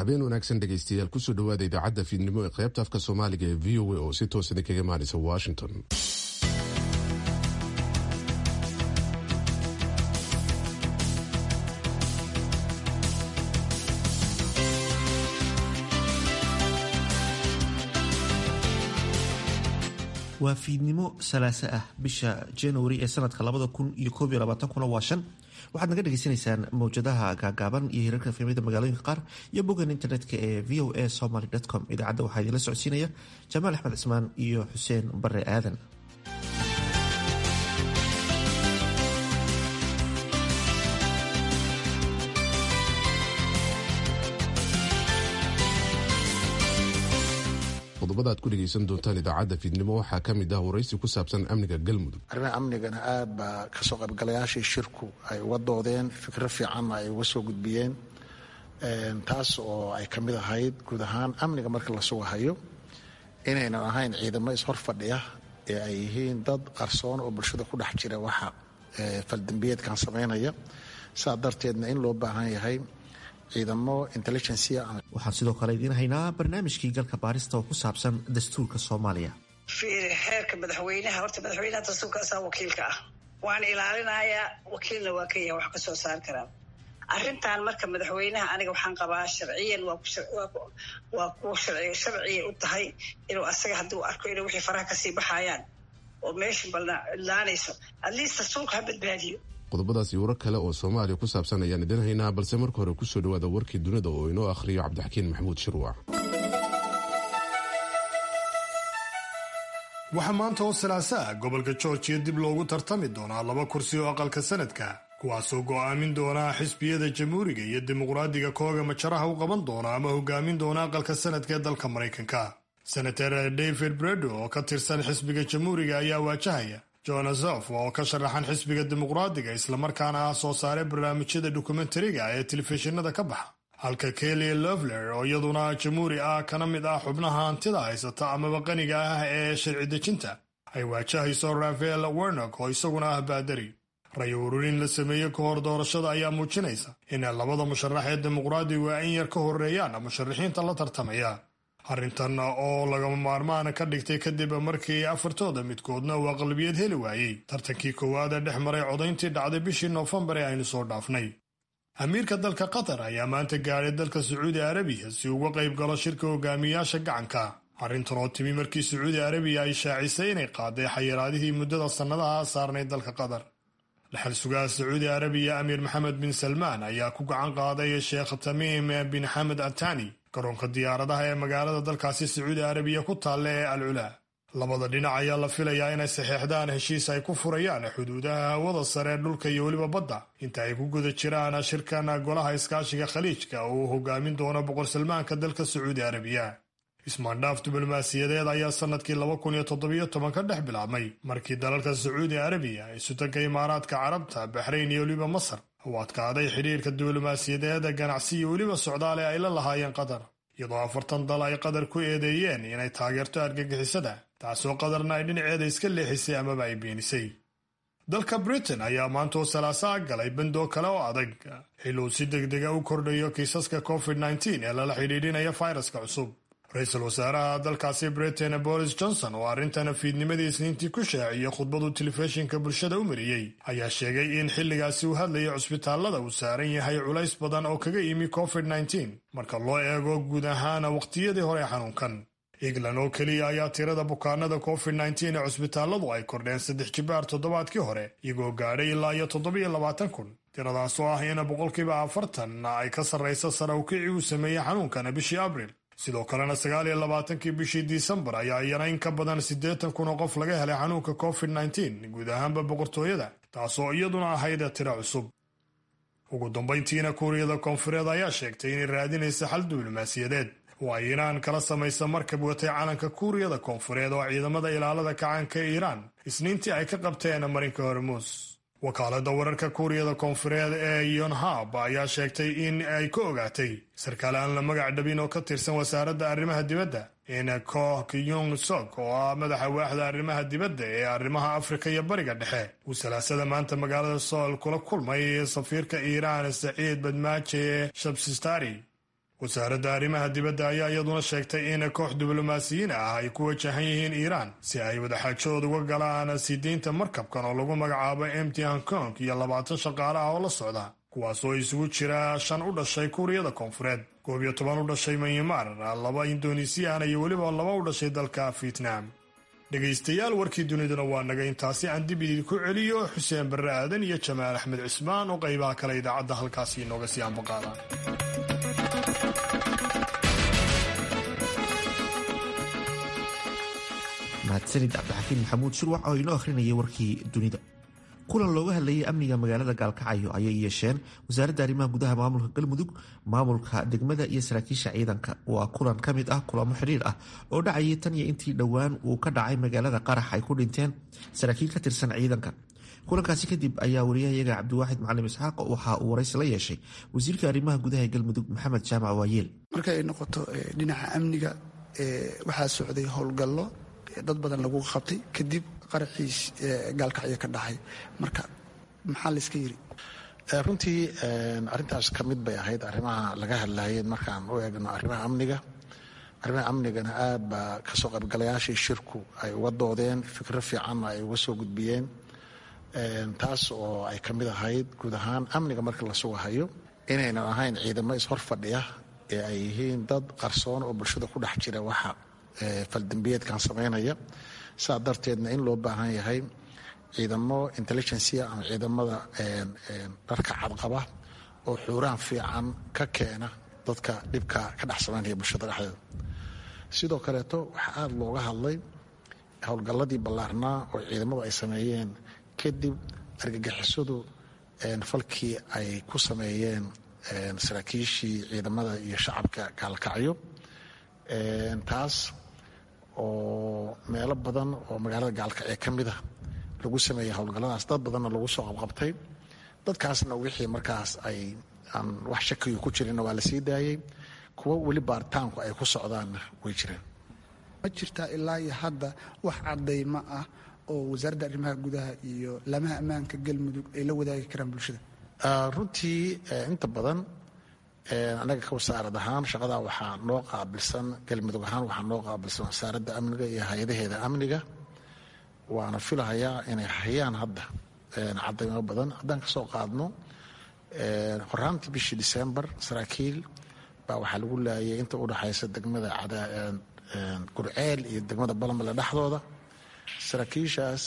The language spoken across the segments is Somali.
habeen wanaagsan dhegaystayaal kusoo dhawaada idaacadda fiidnimo ee qaybta afka soomaaliga ee v o a oo si toosana kaga imaanaysa washington waa fiidnimo salaase ah bisha januari ee sanadka labada kun iyo koob iyo labaatankuna waa shan waxaad naga dhagaysanaysaan mawjadaha gaagaaban iyo hirarka fiimada magaalooyinka qaar iyo boggan internetka ee v o a somaly com idaacadda waxaa idinla socodsiinaya jamaal axmed cismaan iyo xuseen bare aadan qodobada aad ku dhegaysan doontaan idaacadda fiidnimo waxaa ka mid ah waraysi ku saabsan amniga galmudug arrimaha amnigana aad baa kasoo qaybgalayaashii shirku ay uga doodeen fikro fiicanna ay uga soo gudbiyeen taas oo ay ka mid ahayd guud ahaan amniga marka la sugahayo inaynan ahayn ciidamo ishor fadhiya ee ay yihiin dad qarsoon oo bulshada ku dhex jira waxa faldambiyeedkan samaynaya saa darteedna in loo baahan yahay ciidamo intelligencia waxaan sidoo kale idiin haynaa barnaamijkii galka baarista oo ku saabsan dastuurka soomaaliya xeerka madaxweynaha horta madaxweynaha dastuurka asaa wakiilka ah waan ilaalinayaa wakiilna waa ka yahay wax ka soo saar karaan arrintan marka madaxweynaha aniga waxaan qabaa sharciyan waa kuwa sharciya u tahay inuu asaga haddii u arko inuu wixii faraha kasii baxayaan oo meesha balnaanayso atleast dastuurka ha badbaadiyo qodobadaas iyo warar kale oo soomaaliya ku saabsan ayaan idin haynaa balse marka hore kusoo dhawaada warkii dunida oo inoo akhriyo cabdixakiin maxamuud shirwac waxaa maanta oo salaaso ah gobolka georgiya dib loogu tartami doonaa laba kursi oo aqalka sanadka kuwaasoo go'aamin doonaa xisbiyada jamhuuriga iyo dimuqraadiga kooga majaraha u qaban doona ama hogaamin doona aqalka sanadka ee dalka maraykanka senator david bredo oo ka tirsan xisbiga jamhuuriga ayaa waajahaya jonasof oo ka sharaxan xisbiga dimuqraadiga islamarkaana ah soo saare barnaamijyada dokumentariga ee telefishinada ka baxa halka kelly lovler oo iyaduna jamhuuri ah kana mid ah xubnaha hantida haysata amaba qaniga ah ee sharci dejinta ay waajahayso rafael wernock oo isaguna ah baadari ray ururin la sameeyey ka hor doorashada ayaa muujinaysa in labada musharax ee dimuqraadigu ay in yar ka horeeyaan musharaxiinta la tartamaya arrintan oo lagama maarmaan ka dhigtay kadib markii afartooda midkoodna uu aqlabiyad heli waayey tartankii koowaad ee dhex maray codayntii dhacday bishii noofembar ee aynu soo dhaafnay amiirka dalka qatar ayaa maanta gaadhay dalka sacuudi arabiya si uga qayb galo shirka hogaamiyayaasha gacanka arrintan oo timi markii sacuudi arabiya ay shaacisay inay qaaday xayiraadihii muddada sannadaha saarnay dalka qatar dhaxal sugaha sacuudi arabiya amiir maxamed bin salmaan ayaa ku gacan qaaday sheekh tamiim bin xamed atani garoonka diyaaradaha ee magaalada dalkaasi sacuudi arabiya ku taalla ee al culaa labada dhinac ayaa la filayaa inay saxeexdaan heshiis ay ku furayaan xuduudaha hawada sare dhulka iyo weliba badda inta ay ku guda jiraan shirkan golaha iskaashiga khaliijka oo uu hogaamin doono boqor salmaanka dalka sacuudi arabiya ismaandhaaf diblomaasiyadeed ayaa sannadkii laba kun iyo toddobiyo toban ka dhex bilaabmay markii dalalka sacuudi arabiya ay sutanka imaaraadka carabta baxrayn iyo weliba masar uu adkaaday xidhiirka diblomaasiyadeed ganacsi iyo weliba socdaale ay la lahaayeen qatar iyadoo afartan dal ay qatar ku eedeeyeen inay taageerto argagixisada taasoo qatarna ay dhinaceeda iska leexisay amaba ay beenisay dalka britain ayaa maantoo salaasaa galay bandoo kale oo adag xil uu si degdega u kordhayo kiisaska covid nteen ee lala xidhiidhinaya fayraska cusub ra-iisul wasaaraha dalkaasi britain boris johnson oo arrintan fiidnimadii isniintii ku shaaciyey khudbadu telefishinka bulshada u mariyey ayaa sheegay in xilligaasi uu hadlayay cusbitaallada uu saaran yahay culays badan oo kaga yimi covid nteen marka loo eego guud ahaan waqtiyadii hore xanuunkan england oo keliya ayaa tirada bukaanada covid nteen ee cusbitaalladu ay kordheen saddex jibaar toddobaadkii hore iyagoo gaadhay ilaa iyo toddobiyo labaatan kun tiradaas oo ah in boqolkiiba afartan ay ka sarraysa sare ukicii uu sameeyey xanuunkana bishii abril sidoo kalena sagaal iyo labaatankii bishii disembar ayaa iyana in ka badan siddeetan kun oo qof laga helay xanuunka covid nteen guud ahaanba boqortooyada taasoo iyaduna ahayd tiro cusub ugu dambayntiina kuuriyada koonfureed ayaa sheegtay inay raadinaysa xal diblomaasiyadeed oo ay iiraan kala samaysa markab watay calanka kuuriyada koonfureed oo ciidamada ilaalada kacaanka ee iiraan isniintii ay ka qabteen marinka hormuus wakaalada wararka kuuriyada koonfureed ee yonhab ayaa sheegtay in ay ka ogaatay sarkaal aan la magac dhabin oo ka tirsan wasaaradda arrimaha dibadda in koh kyung sok oo ah madaxa waaxda arrimaha dibadda ee arrimaha afrika iyo bariga dhexe uu salaasada maanta magaalada sool kula kulmay safiirka iiraan saciid badmaaje shabsistari wasaaradda arrimaha dibadda ayaa iyaduna sheegtay in koox diblomaasiyiin ah ay ku wajahan yihiin iiraan si ay wadaxaajood uga galaan siideynta markabkan oo lagu magacaabo mt hong kong iyo labaatan shaqaale ah oo la socda kuwaasoo isugu jira shan u dhashay kuuriyada koonfureed koob iyo toban u dhashay myanmar laba indonesiyan iyo weliba laba u dhashay dalka vietnam dhegaystayaal warkii duniduna waa naga intaasi aan dib idinku celiyo xuseen barre aadan iyo jamaal axmed cismaan oo qaybaha kale idaacadda halkaasi inooga sii ambaqaada mahadsanid cabdixakiin maxamuud shurwac oo inoo akhrinayay warkii dunida kulan looga hadlayay amniga magaalada gaalkacyo ayay yeesheen wasaaradda arrimaha gudaha maamulka galmudug maamulka degmada iyo saraakiisha ciidanka waa kulan ka mid ah kulamo xidhiir ah oo dhacayay tan iyo intii dhowaan uu ka dhacay magaalada qarax ay ku dhinteen saraakiil ka tirsan ciidanka kulankaasi kadib ayaa wariyahayaga cabdiwaaxid macalim isxaaq waxa uu waraysi la yeeshay wasiirka arrimaha gudaha ee galmudug maxamed jaamac waayeel marka ay noqoto dhinaca amniga waxaa socday howlgallo dad badan lagu qabtay kadib qaraxiis gaalkacyo ka dhacay marka maxaa layska yiri runtii arintaas ka mid bay ahayd arrimaha laga hadlayeen markaan u eegno arrimaha amniga arrimaha amnigana aad baa kasoo qaybgalayaashii shirku ay uga doodeen fikro fiicanna ay uga soo gudbiyeen taas oo ay ka mid ahayd guud ahaan amniga marka la sugahayo inaynan ahayn ciidamo ishor fadhiya ee ay yihiin dad qarsoon oo bulshada ku dhex jira waxa faldambiyeedkan samaynaya saa darteedna in loo baahan yahay ciidamo intelligencia ama ciidamada dharka cadqaba oo xuuraan fiican ka keena dadka dhibka ka dhex samaynaya bulshada dhexdeeda sidoo kaleeto waxaa aada looga hadlay howlgalladii ballaarnaa oo ciidamadu ay sameeyeen kadib argagixisadu falkii ay ku sameeyeen saraakiishii ciidamada iyo shacabka gaalkacyo taas oo meelo badan oo magaalada gaalkacyo ka mid a lagu sameeyey howlgalladaas dad badanna lagu soo qabqabtay dadkaasna wixii markaas ay aan wax shakiyo ku jirinna waa la sii daayey kuwo weli baaritaanku ay ku socdaanna way jireen ma jirtaa ilaa iyo hadda wax cadaymo ah oo wasaaradda arrimaha gudaha iyo laamaha ammaanka galmudug ay la wadaagi karaan bulshada runtii inta badan anaga ka wasaarad ahaan shaqadaa waxaa noo qaabilsan galmudug ahaan waxaa noo qaabilsan wasaaradda amniga iyo hay-adaheeda amniga waana filahayaa inay hayaan hadda cadaymo badan haddaan kasoo qaadno horaantii bishii disembar saraakiil baa waxaa lagu laayay inta udhexaysa degmada gurceel iyo degmada balamale dhexdooda saraakiishaas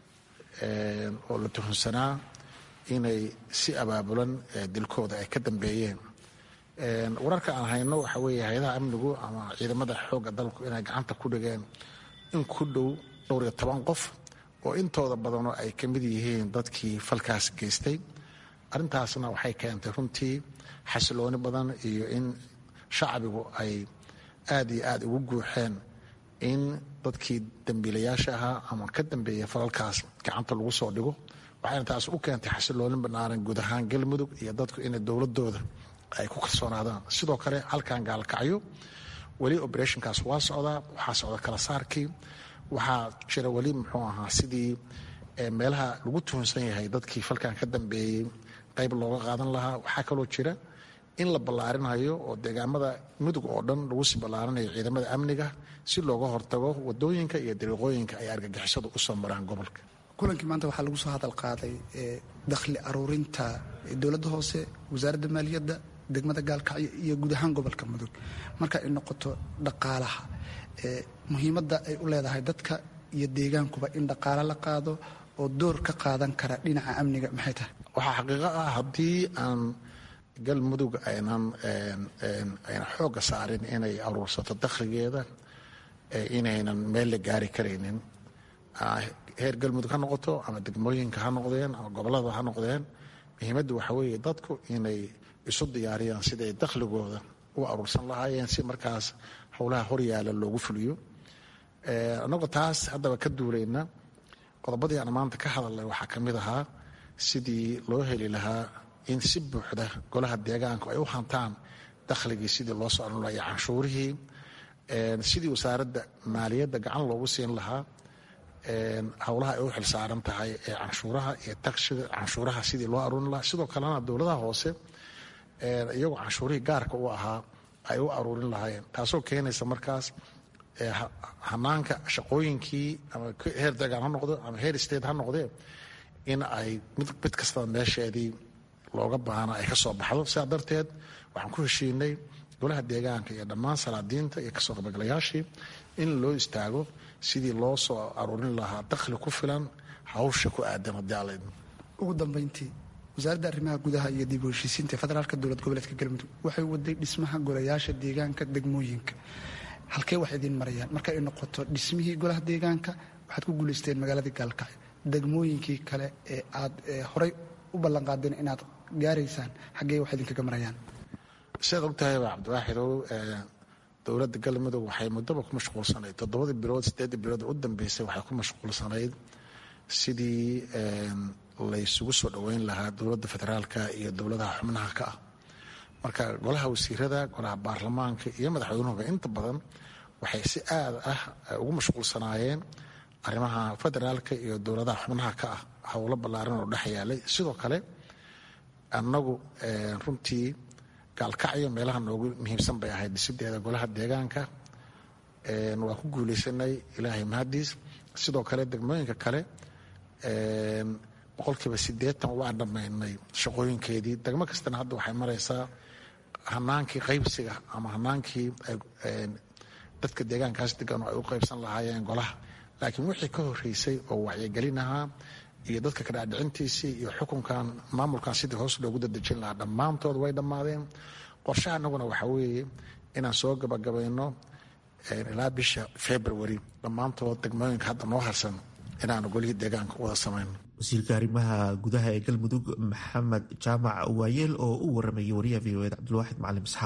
oo la tuhunsanaa inay si abaabulan dilkooda ay ka dambeeyeen wararka aan hayno waxa weeye hay-adaha amnigu ama ciidamada xoogga dalku inay gacanta ku dhigeen in ku dhow dhowr iyo toban qof oo intooda badanoo ay ka mid yihiin dadkii falkaas geystay arrintaasna waxay keentay runtii xasilooni badan iyo in shacbigu ay aad iyo aad ugu guuxeen in dadkii dambiilayaasha ahaa ama ka dambeeya falalkaas gacanta lagu soo dhigo waxayna taas u keentay xasiloonin banaaran guud ahaan galmudug iyo dadku inay dowladooda ay ku kalsoonaadaan sidoo kale halkan gaalkacyo weli operationkaas waa socdaa waxaa socda kala saarkii waxaa jira weli muxuu ahaa sidii meelaha lagu tuhunsan yahay dadkii falkan ka dambeeyey qayb looga qaadan lahaa waxaa kaloo jira in la ballaarinayo oo deegaamada mudug oo dhan lagu sii ballaarinayo ciidamada amniga si looga hortago wadooyinka iyo dariiqooyinka ay argagixisadu u soo maraan gobolka kulankii maanta waxaa lagu soo hadal qaaday dakhli aruurinta dowladda hoose wasaaradda maaliyadda degmada gaalkacyo iyo guud ahaan gobolka mudug marka ay noqoto dhaqaalaha muhiimadda ay u leedahay dadka iyo deegaankuba in dhaqaalo la qaado oo door ka qaadan kara dhinaca amniga maxay tahay waxaa xaqiiqo ah haddii aan galmudug aynan aynan xoogga saarin inay aruursato dakhligeeda inaynan meel la gaari karaynin heer galmudug ha noqoto ama degmooyinka ha noqdeen ama gobolada ha noqdeen muhiimaddu waxaa weeye dadku inay isu diyaariyaan siday dakhligooda u aruursan lahaayeen si markaas howlaha horyaala loogu fuliyo annagoo taas haddaba ka duulayna qodobadii aan maanta ka hadalnay waxaa ka mid ahaa sidii loo heli lahaa in si buuxda golaha deegaanku ay u hantaan dakhligii sidii loo soo arun iyo canshuurihii sidii wasaaradda maaliyadda gacan loogu siin lahaa howlaha ay u xilsaaran tahay ee canshuuraha iyo takshiga canshuuraha sidii loo aruurin lahaa sidoo kalena dowladaha hoose iyagoo canshuurihii gaarka u ahaa ay u aruurin lahaayeen taasoo keenaysa markaas hanaanka shaqooyinkii ama heer deegaan ha noqdo ama heer state ha noqdee in ay mid kastaba meesheedii looga baahna ay ka soo baxdo sidaa darteed waxaan ku heshiinay golaha deegaanka iyo dhammaan salaadiinta iyo kasoo qaybgalayaashii in loo istaago sidii loo soo aruurin lahaa dakhli ku filan hawsha ku aadan haddii alla idmo ugu dambeyntii wasaaradda arrimaha gudaha iyo dib u heshiisiinta federaalka dowlad goboleedka galmudug waxay waday dhismaha golayaasha deegaanka degmooyinka halkee wax idiin marayaan marka ay noqoto dhismihii golaha deegaanka waxaad ku guulaysteen magaaladii gaalkacyo degmooyinkii kale ee aad horey u ballanqaadeen inaad gaaraysaan xaggee wax idinkaga marayaan sidaad og tahayba cabdiwaaxidow dowladda galmudug waxay muddaba ku mashquulsanayd toddobadii bilood sideeddii bilood u dambeysay waxay ku mashquulsanayd sidii laysugu soo dhoweyn lahaa dowladda federaalka iyo dowladaha xubnaha ka ah marka golaha wasiirada golaha baarlamaanka iyo madaxweynuhuba inta badan waxay si aad ah ugu mashquulsanaayeen arrimaha federaalka iyo dowladaha xubnaha ka ah howlo ballaaran oo dhex yaalay sidoo kale annagu runtii gaalkacyo meelaha noogu muhiimsan bay ahayd dhisideeda golaha deegaanka waa ku guuleysanay ilaahay mahadiis sidoo kale degmooyinka kale boqolkiiba sideetan waa dhammaynay shaqooyinkeedii degmo kastana hadda waxay maraysaa hanaankii qaybsiga ama hanaankii dadka deegaankaas degan oo ay u qaybsan lahaayeen golaha laakiin wixii ka horeysay oo wacyigelin ahaa iyo dadka kadhacdhicintiisii iyo xukunkan maamulkan sidii hoos loogu dadejin lahaa dhammaantood way dhammaadeen qorshaha anaguna waxaa weeye inaan soo gabagabayno ilaa bisha february dhammaantood degmooyinka hadda noo harsan inaanu golihii deegaanka wada samayno wasiirka arrimaha gudaha ee galmudug maxamed jaamac waayeel oo u waramayay wariyaha v o ed cabdulwaaxid macalim isxaaq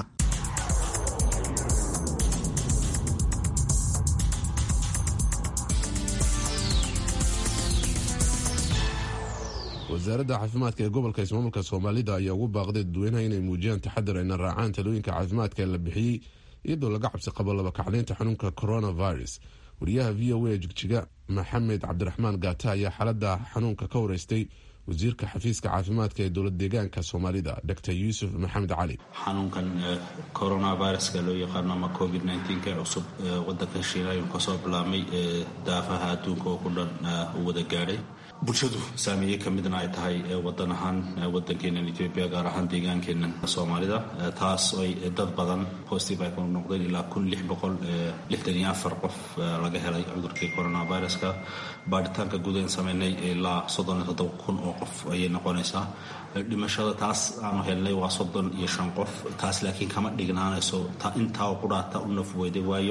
wasaaradda caafimaadka ee gobolka ismaamulka soomaalida ayaa ugu baaqday dadweynaha inay muujiyaan taxadar ayna raacaan talooyinka caafimaadka ee la bixiyey iyadoo laga cabsi qabo labakacleynta xanuunka coronavirus wariyaha v o a jigjiga maxamed cabdiraxmaan gaata ayaa xaalada xanuunka ka wareystay wasiirka xafiiska caafimaadka ee dowlad deegaanka soomaalida dr yuusuf maxamed cali xanuunkan coronaviruska loo yaqaano ama covid ee cusub wadanka shiina ayuu kasoo bilaabmay daafaha adduunka oo ku dhan u wada gaadhay bulshadu saameeye ka midna ay tahay wadan ahaan wadankeenan etoobiya gaar ahaan deegaankeenan soomaalida taas ay dad badan positive ay ku noqdeen ilaa kun lix boqol lixdan iyo afar qof laga helay cudurkii coronaviruska baaritaanka guud aan sameynay ilaa soddon iyo toddoba kun oo qof ayay noqonaysaa dhimashada taas aanu helnay waa soddon iyo shan qof taas laakiin kama dhignaanayso intaa ku dhaata u nafweyday waayo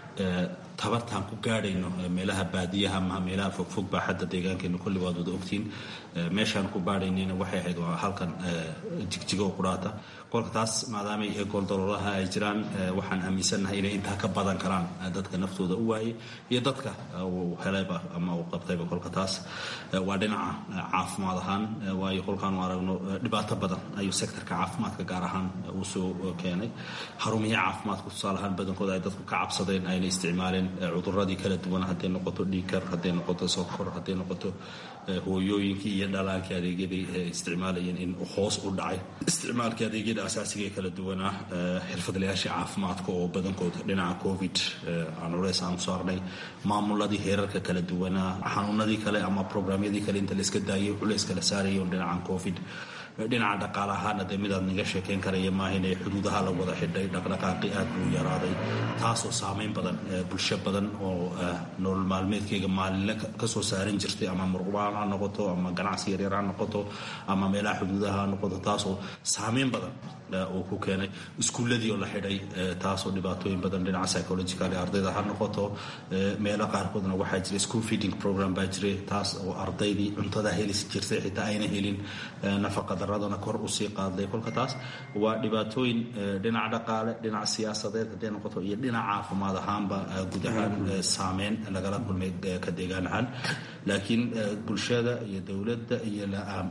tabartaan ku gaadhayno meelaha baadiyaha ama meelaha fogfog baa xadda deegaankeena kulli waad wada ogtiin meeshaan ku baadhaynayna waxay ahayd waa halkan jigjigo ku dhaata kolka taas maadaamay gooldaloolaha ay jiraan waxaan aaminsannahay inay intaa ka badan karaan dadka naftooda u waayay iyo dadka uu helayba ama uu qabtayba kolka taas waa dhinaca caafimaad ahaan waayo kolkaanu aragno dhibaato badan ayuu sektorka caafimaadka gaar ahaan uu soo keenay xarumihi caafimaadka tusaale ahaan badankooda ay dadku ka cabsadeen ayna isticmaaleen cuduradii kala duwan hadday noqoto dhiikar hadday noqoto sokor hadday noqoto hooyooyinkii iyo dhalaankii adeegyadii isticmaalayeen in hoos u dhacay isticmaalkii adeegyada asaasiga ee kala duwanaa xirfadlayaashii caafimaadka oo badankood dhinaca covid aan culeys aanu saarnay maamuladii heerarka kala duwanaa xanuunadii kale ama programyadii kale inta layska daayay culeys kala saarayo dhinacan covid dhinaca dhaqaale ahaana dee midaad naga sheekeyn karaya maahan ee xuduudaha la wada xidhay dhaqdhaqaaqi aad buu yaraaday taasoo saameyn badan bulsho badan oo nolol maalmeedkeyga maalinle kasoo saaran jirtay ama murqubaan ha noqoto ama ganacsi yaryar ha noqoto ama meelaha xuduudaha ha noqoto taasoo saameyn badan uu ku keenay iskuulladii oo la xidhay taasoo dhibaatooyin badan dhinaca psychological ardayda ha noqoto meelo qaarkoodna waxaa jira school feeding program baa jiray taas oo ardaydii cuntada heli jirtay xitaa ayna helin nafaqa daradana kor usii qaaday kolka taas waa dhibaatooyin dhinaca dhaqaale dhinaca siyaasadeed hadday noqoto iyo dhinaca caafimaad ahaanba guud ahaan saameyn lagala kulmay ka deegaan ahaan laakiin bulshada iyo dowladda iyo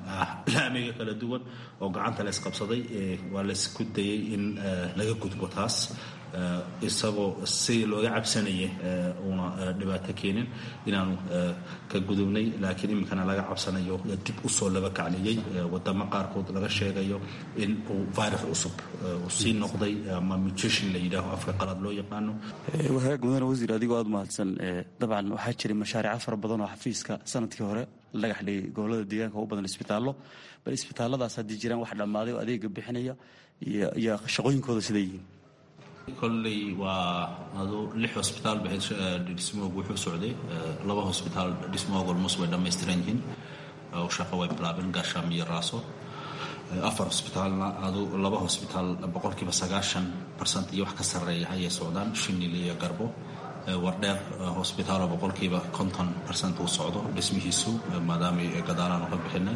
laamiga kala duwan oo gacanta laysqabsaday waa laysku dayay in laga gudbo taas isagoo si looga cabsanayay uuna dhibaato keenin inaanu ka gudubnay laakiin iminkana laga cabsanayo dib usoo laba kacliyey wadamo qaarkood laga sheegayo in uu virus cusub sii noqday ama mutation la yidhaaho afka qalad loo yaqaano wahagaag mudane wasiir adigoo aada mahadsan dabcan waxaa jiray mashaariico fara badan oo xafiiska sanadkii hore la dhagax dhigay gobolada deegaanka u badan isbitaallo bal isbitaalladaas haddii jiraan wax dhammaaday oo adeega bixinaya iyo shaqooyinkooda siday yihiin kolley waa adu lix hosbitaal ba dhismoogu wuxuu socday laba hosbitaal dhismooga olmos way dhammaystiran yihiin oo shaqo way bilaabeen gaashaam iyo raaso afar hosbitaalna adu laba hosbitaal boqolkiiba sagaashan barsent iyo wax ka sarreeya ayay socdaan shinil iyo garbo wardheer hosbitaalo boqolkiiba konton barsent uu socdo dhismihiisu maadaamay gadaalaan uga bixinay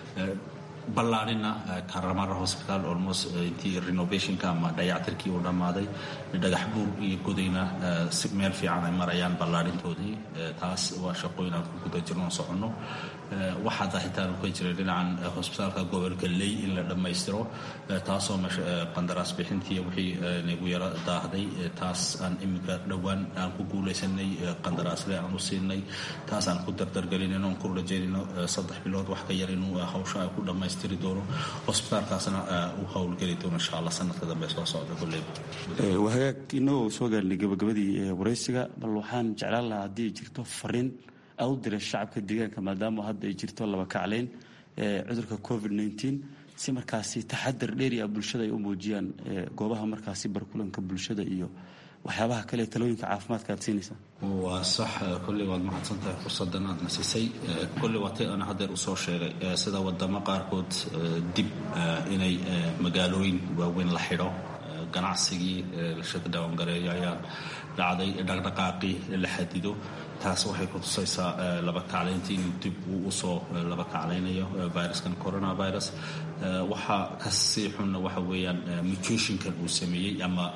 ballaanina karamara hosbitaal almost intii renovationka ama dayactirkii uu dhammaaday dhagax buur iyo godayna si meel fiican ay marayaan ballaarintoodii taas waa shaqooyin aan ku guda jirno soconno waxaa daahitaanu ka jiray dhinacan hosbitaalka gobolka ley in la dhammaystiro taasoo qandaraas bixintii wixii nagu yaro daahday taas aan iminka dhowaan aan ku guulaysanay qandaraasle aan u siinay taas aan ku dardargelinayno aan ku rajaynayno saddex bilood wax ka yar inuu hawsha ay ku dhammaystiri doono hosbitaalkaasna uu howlgeli doono insha allah sanadka dambe soo socda kulleyba wahagaag inagoo soo gaarnay gabagabadii waraysiga bal waxaan jeclaan lahaa haddii jirto fariin aad u dira shacabka deegaanka maadaama hadda ay jirto laba kacleyn cudurka covid nteen si markaasi taxadar dheeri ah bulshada ay u muujiyaan goobaha markaasi barkulanka bulshada iyo waxyaabaha kale talooyinka caafimaadka aad siinaysaa waa sax kolley waad mahadsan tahay fursaddan aad nasisay kolley waa tay aan haddeer usoo sheegay sida wadamo qaarkood dib inay magaalooyin waaweyn la xidho ganacsigii la shadawaangareeyo ayaa dhacday dhaqdhaqaaqii la xadido taas waxay ku tusaysaa laba kaclayntii inuu dib uu usoo laba kaclaynayo viruskan coronavirus waxaa kasii xunna waxa weeyaan mutationkan uu sameeyey ama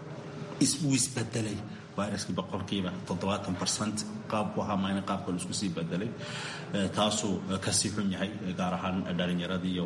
uu isbedelay viruskii boqolkiiba toddobaatan barcent qaabku ahaa mayna qaabkan isku sii bedelay taasuu kasii xun yahay gaar ahaan dhalinyaradii iyo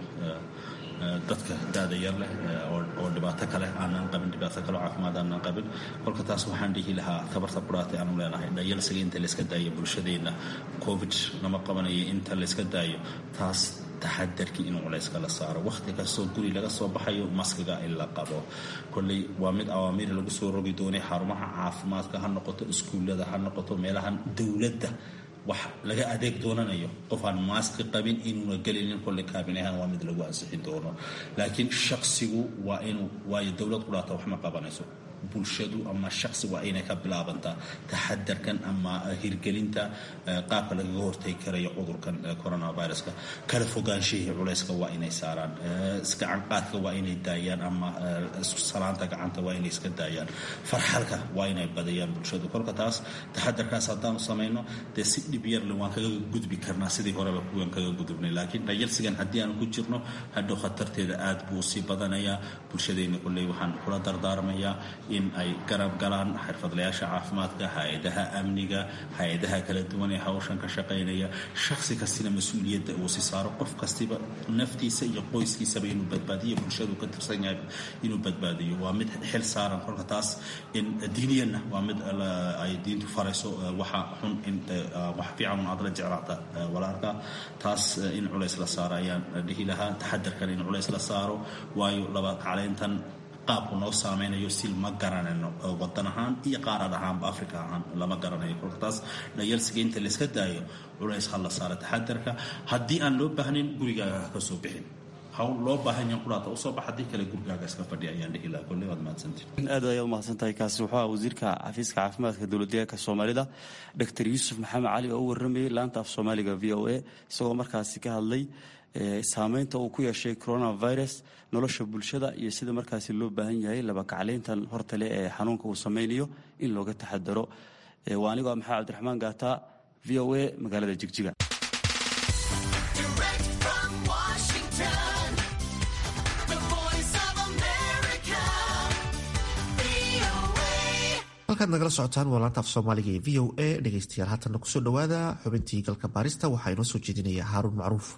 dadka daada yar leh oo dhibaato kale aanaan qabin dhibaato kale oo caafimaad aanaan qabin kolka taas waxaan dhihi lahaa tabarta quraatay aanu leenahay dhayalsiga inta layska daayo bulshadeenna covid lama qabanayo inta layska daayo taas taxadarkii inuu culayska la saaro wakhti kastoo guri laga soo baxayo maskiga in la qabo kolley waa mid awaamiir lagu soo rogi doonay xarumaha caafimaadka ha noqoto iskuullada ha noqoto meelahan dowladda wax laga adeeg doonanayo qof aan maaski qabin inuuna gelinin kolle kaabinahaan waa mid lagu ansixin doono laakiin shaksigu waa inuu waayo dowlad qudhaata wax ma qabanayso bulshadu ama shaksi waa inay ka bilaabantaa taxadarkan ama hirgelinta qaabka lagaga hortegi karayo cudurkan coronaviruska kala fogaanshihii culayska waa inay saaraan gacanqaadka waa inay daayaan ama salaanta gacanta waa inay iska daayaan farxalka waa inay badayaan bulshadu kolka taas taxadarkaas haddaanu samayno dee si dhib yarle waan kaga gudbi karnaa sidii horeba kuwan kaga gudubnay laakiin dhayalsigan haddii aan ku jirno hadhow khatarteeda aad buu sii badanayaa bulshadeenna kulley waxaan kula dardaarmayaa in ay garab galaan xirfadlayaasha caafimaadka hay-adaha amniga hay-adaha kala duwan ee hawshan ka shaqaynaya shaksi kastina mas-uuliyadda uu si saaro qof kastiba naftiisa iyo qoyskiisaba inuu badbaadiyo bulshadu ka tirsan yahay inuu badbaadiyo waa mid xil saaran kolka taas in diiniyanna waa mid ay diintu farayso waxa xun in wax fiican un aad la jeclaata walaalka taas in culays la saaro ayaan dhihi lahaa taxadarkan in culays la saaro waayo laba kaclayntan qaabku noo saameynayo sil ma garanayno wadan ahaan iyo qaarad ahaanba africa ahaan lama garanayo kolka taas dhayalsiga inta layska daayo culays ha la saaro taxadarka haddii aan loo baahnayn gurigaaga ha ka soo bixin hawl loo baahan yahan quraata usoo bax haddii kale gurigaaga iska fadhiya ayaan dhihi lahaa kolley waad mahadsantihin aad ayaad umahadsan tahay kaasi wuxuu aha wasiirka xafiiska caafimaadka dowladdeegaanka soomaalida doctor yuusuf maxamed cali oo u warramayay laanta af soomaaliga v o a isagoo markaasi ka hadlay saameynta uu ku yeeshay coronavirus nolosha bulshada iyo sida markaasi loo baahan yahay laba kacleyntan hortale ee xanuunka uu sameynayo in looga taxadaro waa anigoo maxamed cabdiraxmaan gaata v o a magaalada jigjiga halkaad nagala socotaan waa laanta af soomaaliga ee v o a dhegeystayaal haatanna kusoo dhowaada xubintii galka baarista waxaa inoo soo jeedinaya haaruun macruuf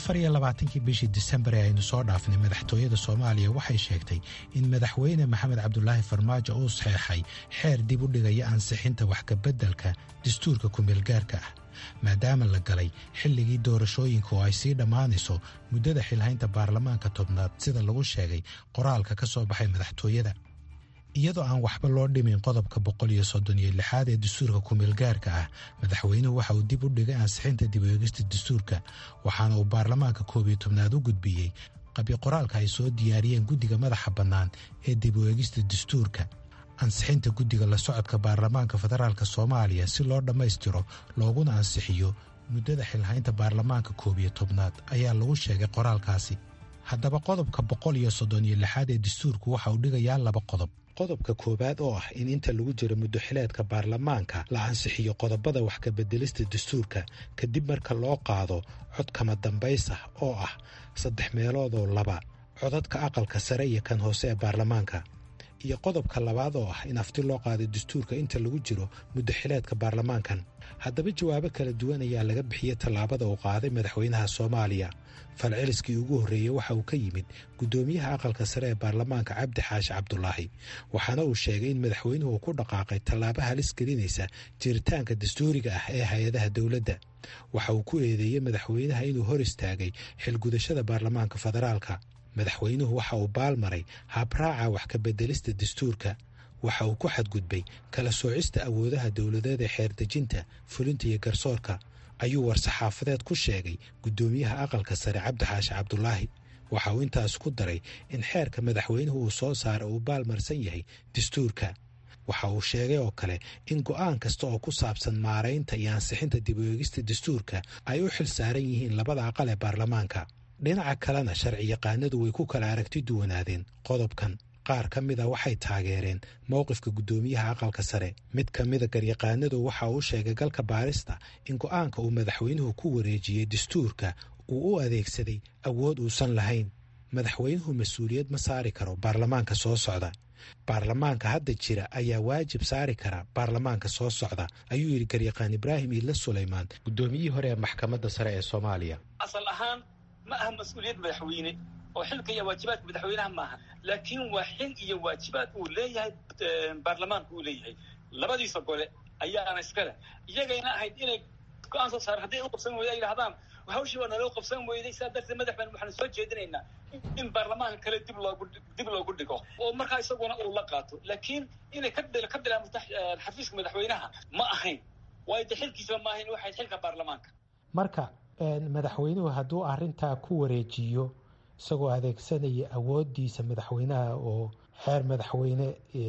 afar iyo labaatankii bishii disembar ee aynu soo dhaafnay madaxtooyada soomaaliya waxay sheegtay in madaxweyne maxamed cabdulaahi farmaajo uu saxeexay xeer dib u dhigaya ansixinta waxkabeddelka dastuurka kumeelgaarka ah maadaama la galay xilligii doorashooyinka oo ay sii dhammaanayso muddada xilhaynta baarlamaanka tobnaad sida lagu sheegay qoraalka ka soo baxay madaxtooyada iyadoo aan waxba loo dhimin qodobka boqol iyo soddon iyo lixaad ee dastuurka kumeelgaarka ah madaxweynuhu waxa uu dib u dhigay ansixinta dib eegista dastuurka waxaana uu baarlamaanka koob iyo tobnaad u gudbiyey qabyo qoraalka ay soo diyaariyeen guddiga madaxa bannaan ee dib u eegista dastuurka ansixinta guddiga la socodka baarlamaanka federaalk soomaaliya si loo dhammaystiro looguna ansixiyo muddada xilhaynta baarlamaanka koob iyo tobnaad ayaa lagu sheegay qoraalkaasi haddaba qodobka boqol iyo soddon iyo lixaad ee dastuurku waxa uu dhigayaa laba qodob qodobka koowaad oo ah in inta lagu jiro muddoxileedka baarlamaanka la ansixiyo qodobada wax kabeddelista dastuurka kadib marka loo qaado cod kama dambays ah oo ah saddex meeloodoo laba codadka aqalka sare iyo kan hoose ee baarlamaanka iyo qodobka labaad oo ah in afti loo qaado dastuurka inta lagu jiro muddoxileedka baarlamaankan haddaba jawaabo kala duwan ayaa laga bixiyey tallaabada uu qaaday madaxweynaha soomaaliya falceliskii ugu horreeyey waxa uu ka yimid guddoomiyaha aqalka sare ee baarlamaanka cabdi xaashi cabdulaahi waxaana uu sheegay in madaxweynuhu uu ku dhaqaaqay tallaabo halis gelinaysa jiritaanka dastuuriga ah ee hay-adaha dowladda waxa uu ku eedeeyey madaxweynaha inuu hor istaagay xilgudashada baarlamaanka federaalka madaxweynuhu waxa uu baalmaray habraaca wax kabeddelista dastuurka waxa uu ku xadgudbay kala soocista awoodaha dowladeed ee xeerdejinta fulinta iyo garsoorka ayuu war-saxaafadeed ku sheegay guddoomiyaha aqalka sare cabdixaashi cabdulaahi waxa uu intaas ku daray in xeerka madaxweynuhu uu soo saara uu baalmarsan yahay dastuurka waxa uu sheegay oo kale in go'aan kasta oo ku saabsan maaraynta iyo ansixinta dib u eegista dastuurka ay u xil saaran yihiin labada aqal ee baarlamaanka dhinaca kalena sharci yaqaanadu way ku kala aragti duwanaadeen qodobkan qaar ka mida waxay taageereen mowqifka guddoomiyaha aqalka sare mid ka mida garyaqaanadu waxa uu sheegay galka baarista in go'aanka uu madaxweynuhu ku wareejiyey dastuurka uu u adeegsaday awood uusan lahayn madaxweynuhu mas-uuliyad ma saari karo baarlamaanka soo socda baarlamaanka hadda jira ayaa waajib saari kara baarlamaanka soo socda ayuu yidhi garyaqaan ibraahim iidla sulaymaan guddoomiyihii hore ee maxkamadda sare ee soomaaliya asal ahaan ma aha mas-uuliyad madaxweyne oo xilka iyo waajibaadka madaxweynaha maaha laakiin waa xil iyo waajibaad uu leeyahay baarlamaanka uu leeyahay labadiisa gole ayaana iskale iyagayna ahayd inay go-aan soo saareen hadday u qabsan weyda ay yidhahdaan hawshii waa naloo qabsan weyday saa darteed madaxban waxaan soo jeedinaynaa in baarlamaanka kale dib loogu dib loogu dhigo oo markaa isaguna uu la qaato laakiin inay ka ka bilaabmato xafiiska madaxweynaha ma ahayn waayo de xilkiisaba ma ahayn waxay xilka baarlamaanka marka madaxweynuhu hadduu arrintaa ku wareejiyo isagoo adeegsanaya awooddiisa madaxweynaha oo xeer madaxweyne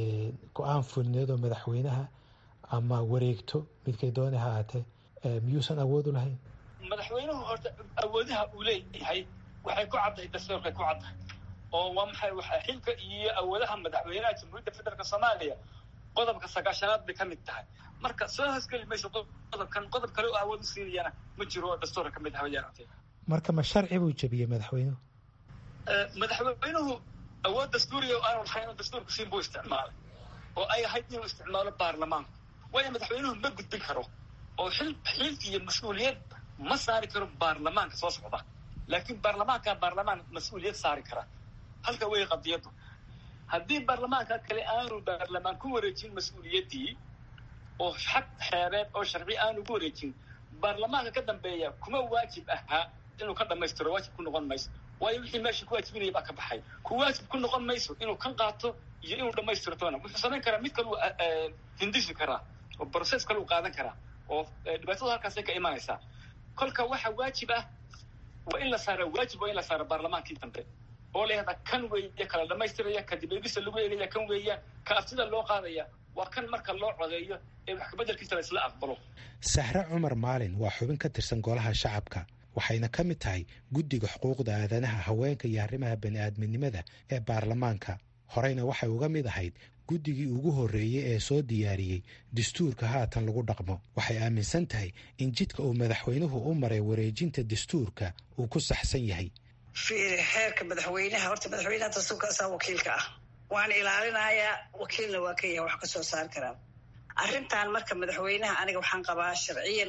go-aan fulneed oo madaxweynaha ama wareegto midkay dooni ha ahaatee miyuusan awood u lahayn madaxweynuhu horta awoodaha uu leeyahay waxay ku caddahay dastuurkay ku caddahay oo waa maxay waxa xilka iyo awoodaha madaxweynaha jamhuuriyadda federaalk soomaaliya qodobka sagaashanaad bay ka mid tahay marka soo hoosgeli mayso qodobkan qodob kale oo awood u siinayana ma jiro oo dastuurka ka mid ah wayaaragtay marka ma sharci buu jebiyey madaxweynuhu madaxweynuhu awood dastuuriga oo aanu lahayn oo dastuurka siin buu isticmaalay oo ay ahayd inuu isticmaalo baarlamaanku waayo madaxweynuhu ma gudbin karo oo xil xil iyo mas-uuliyad ma saari karo baarlamaanka soo socda laakiin baarlamaanka baarlamaan mas-uuliyad saari kara halka wey qadiyaddu haddii baarlamaanka kale aanu baarlamaan ku wareejin mas-uuliyaddii oo xag xeereed oo sharci aanu ku wareejin baarlamaanka ka dambeeya kuma waajib ahaa inuu ka dhammaystiro waajib ku noqon mayso waayo wixii meesha ku waajibinaya baa ka baxay ku waajib ku noqon mayso inuu kan qaato iyo inuu dhammaystiro toona wuxuu samayn karaa mid kaluu hindisi karaa oo process kaluu qaadan karaa oo dhibaatada halkaasay ka imanaysaa kolka waxa waajib ah waa in la saara waajib waa in la saara baarlamaankii dambe oo la yahdaa kan weeye kala dhammaystiraya ka dib eegista lagu eegaya kan weeyaan ka aftida loo qaadaya waa kan marka loo codeeyo ee wax kabeddelkiisa la isla aqbalo sahre cumar maalin waa xubin ka tirsan golaha shacabka waxayna ka mid tahay guddiga xuquuqda aadanaha haweenka iyo arrimaha bani-aadminimada ee baarlamaanka horeyna waxay uga mid ahayd guddigii ugu horreeyey ee soo diyaariyey dastuurka haatan lagu dhaqmo waxay aaminsan tahay in jidka uu madaxweynuhu u maray wareejinta dastuurka uu ku saxsan yahay fiiri xeerka madaxweynaha horta madaxweynaha dastuurka asaa wakiilka ah waan ilaalinayaa wakiilna waa ka yahay wax ka soo saari karaan arrintan marka madaxweynaha aniga waxaan qabaa sharciyan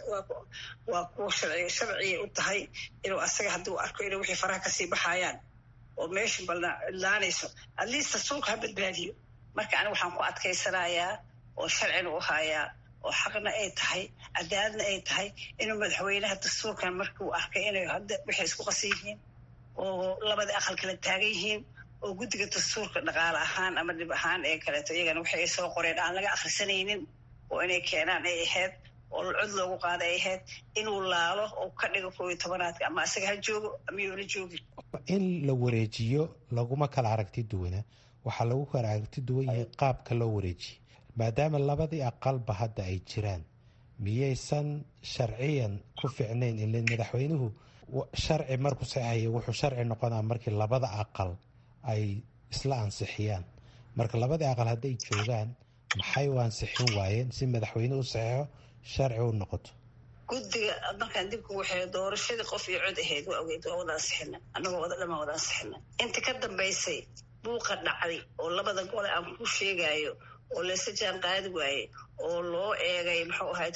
waa kuwa sharciya u tahay inuu asaga haddii u arko inay wixii faraha kasii baxayaan oo meesha balidlaanayso at least dastuurka ha badbaadiyo marka aniga waxaan ku adkaysanayaa oo sharcina u hayaa oo xaqna ay tahay cadaaladna ay tahay inuu madaxweynaha dastuurkan markuu arkay inay hadda waxay isku qasan yihiin oo labadii aqal kala taagan yihiin oo guddiga dastuurka dhaqaale ahaan ama dhib ahaan ee kaleeto iyagana waxay ay soo qoreen aan laga akhrisanaynin oo inay keenaan ay ahayd oo cod loogu qaada ay ahayd inuu laalo oo ka dhigo koob iyo tobanaadka ama asaga ha joogo ama yoona joogin in la wareejiyo laguma kala aragti duwana waxaa lagu kala aragti duwan yahay qaabka loo wareejiye maadaama labadii aqalba hadda ay jiraan miyaysan sharciyan ku ficnayn ile madaxweynuhu sharci markuu saxaya wuxuu sharci noqonaa markii labada aqal ay isla ansixiyaan marka labadii aqal hadday joogaan maxay u ansixin waayeen si madaxweyne u saxeixo sharci u noqoto guddiga markaan dibku waxay doorashadii qof iyo cod ahayd waa ogeyd waa wada ansixina annagoo wada dhamaan wada ansixina inta ka dambaysay buuqa dhacday oo labada gole aan ku sheegayo oo laysa jaan qaadi waaye oo loo eegay muxuu ahayd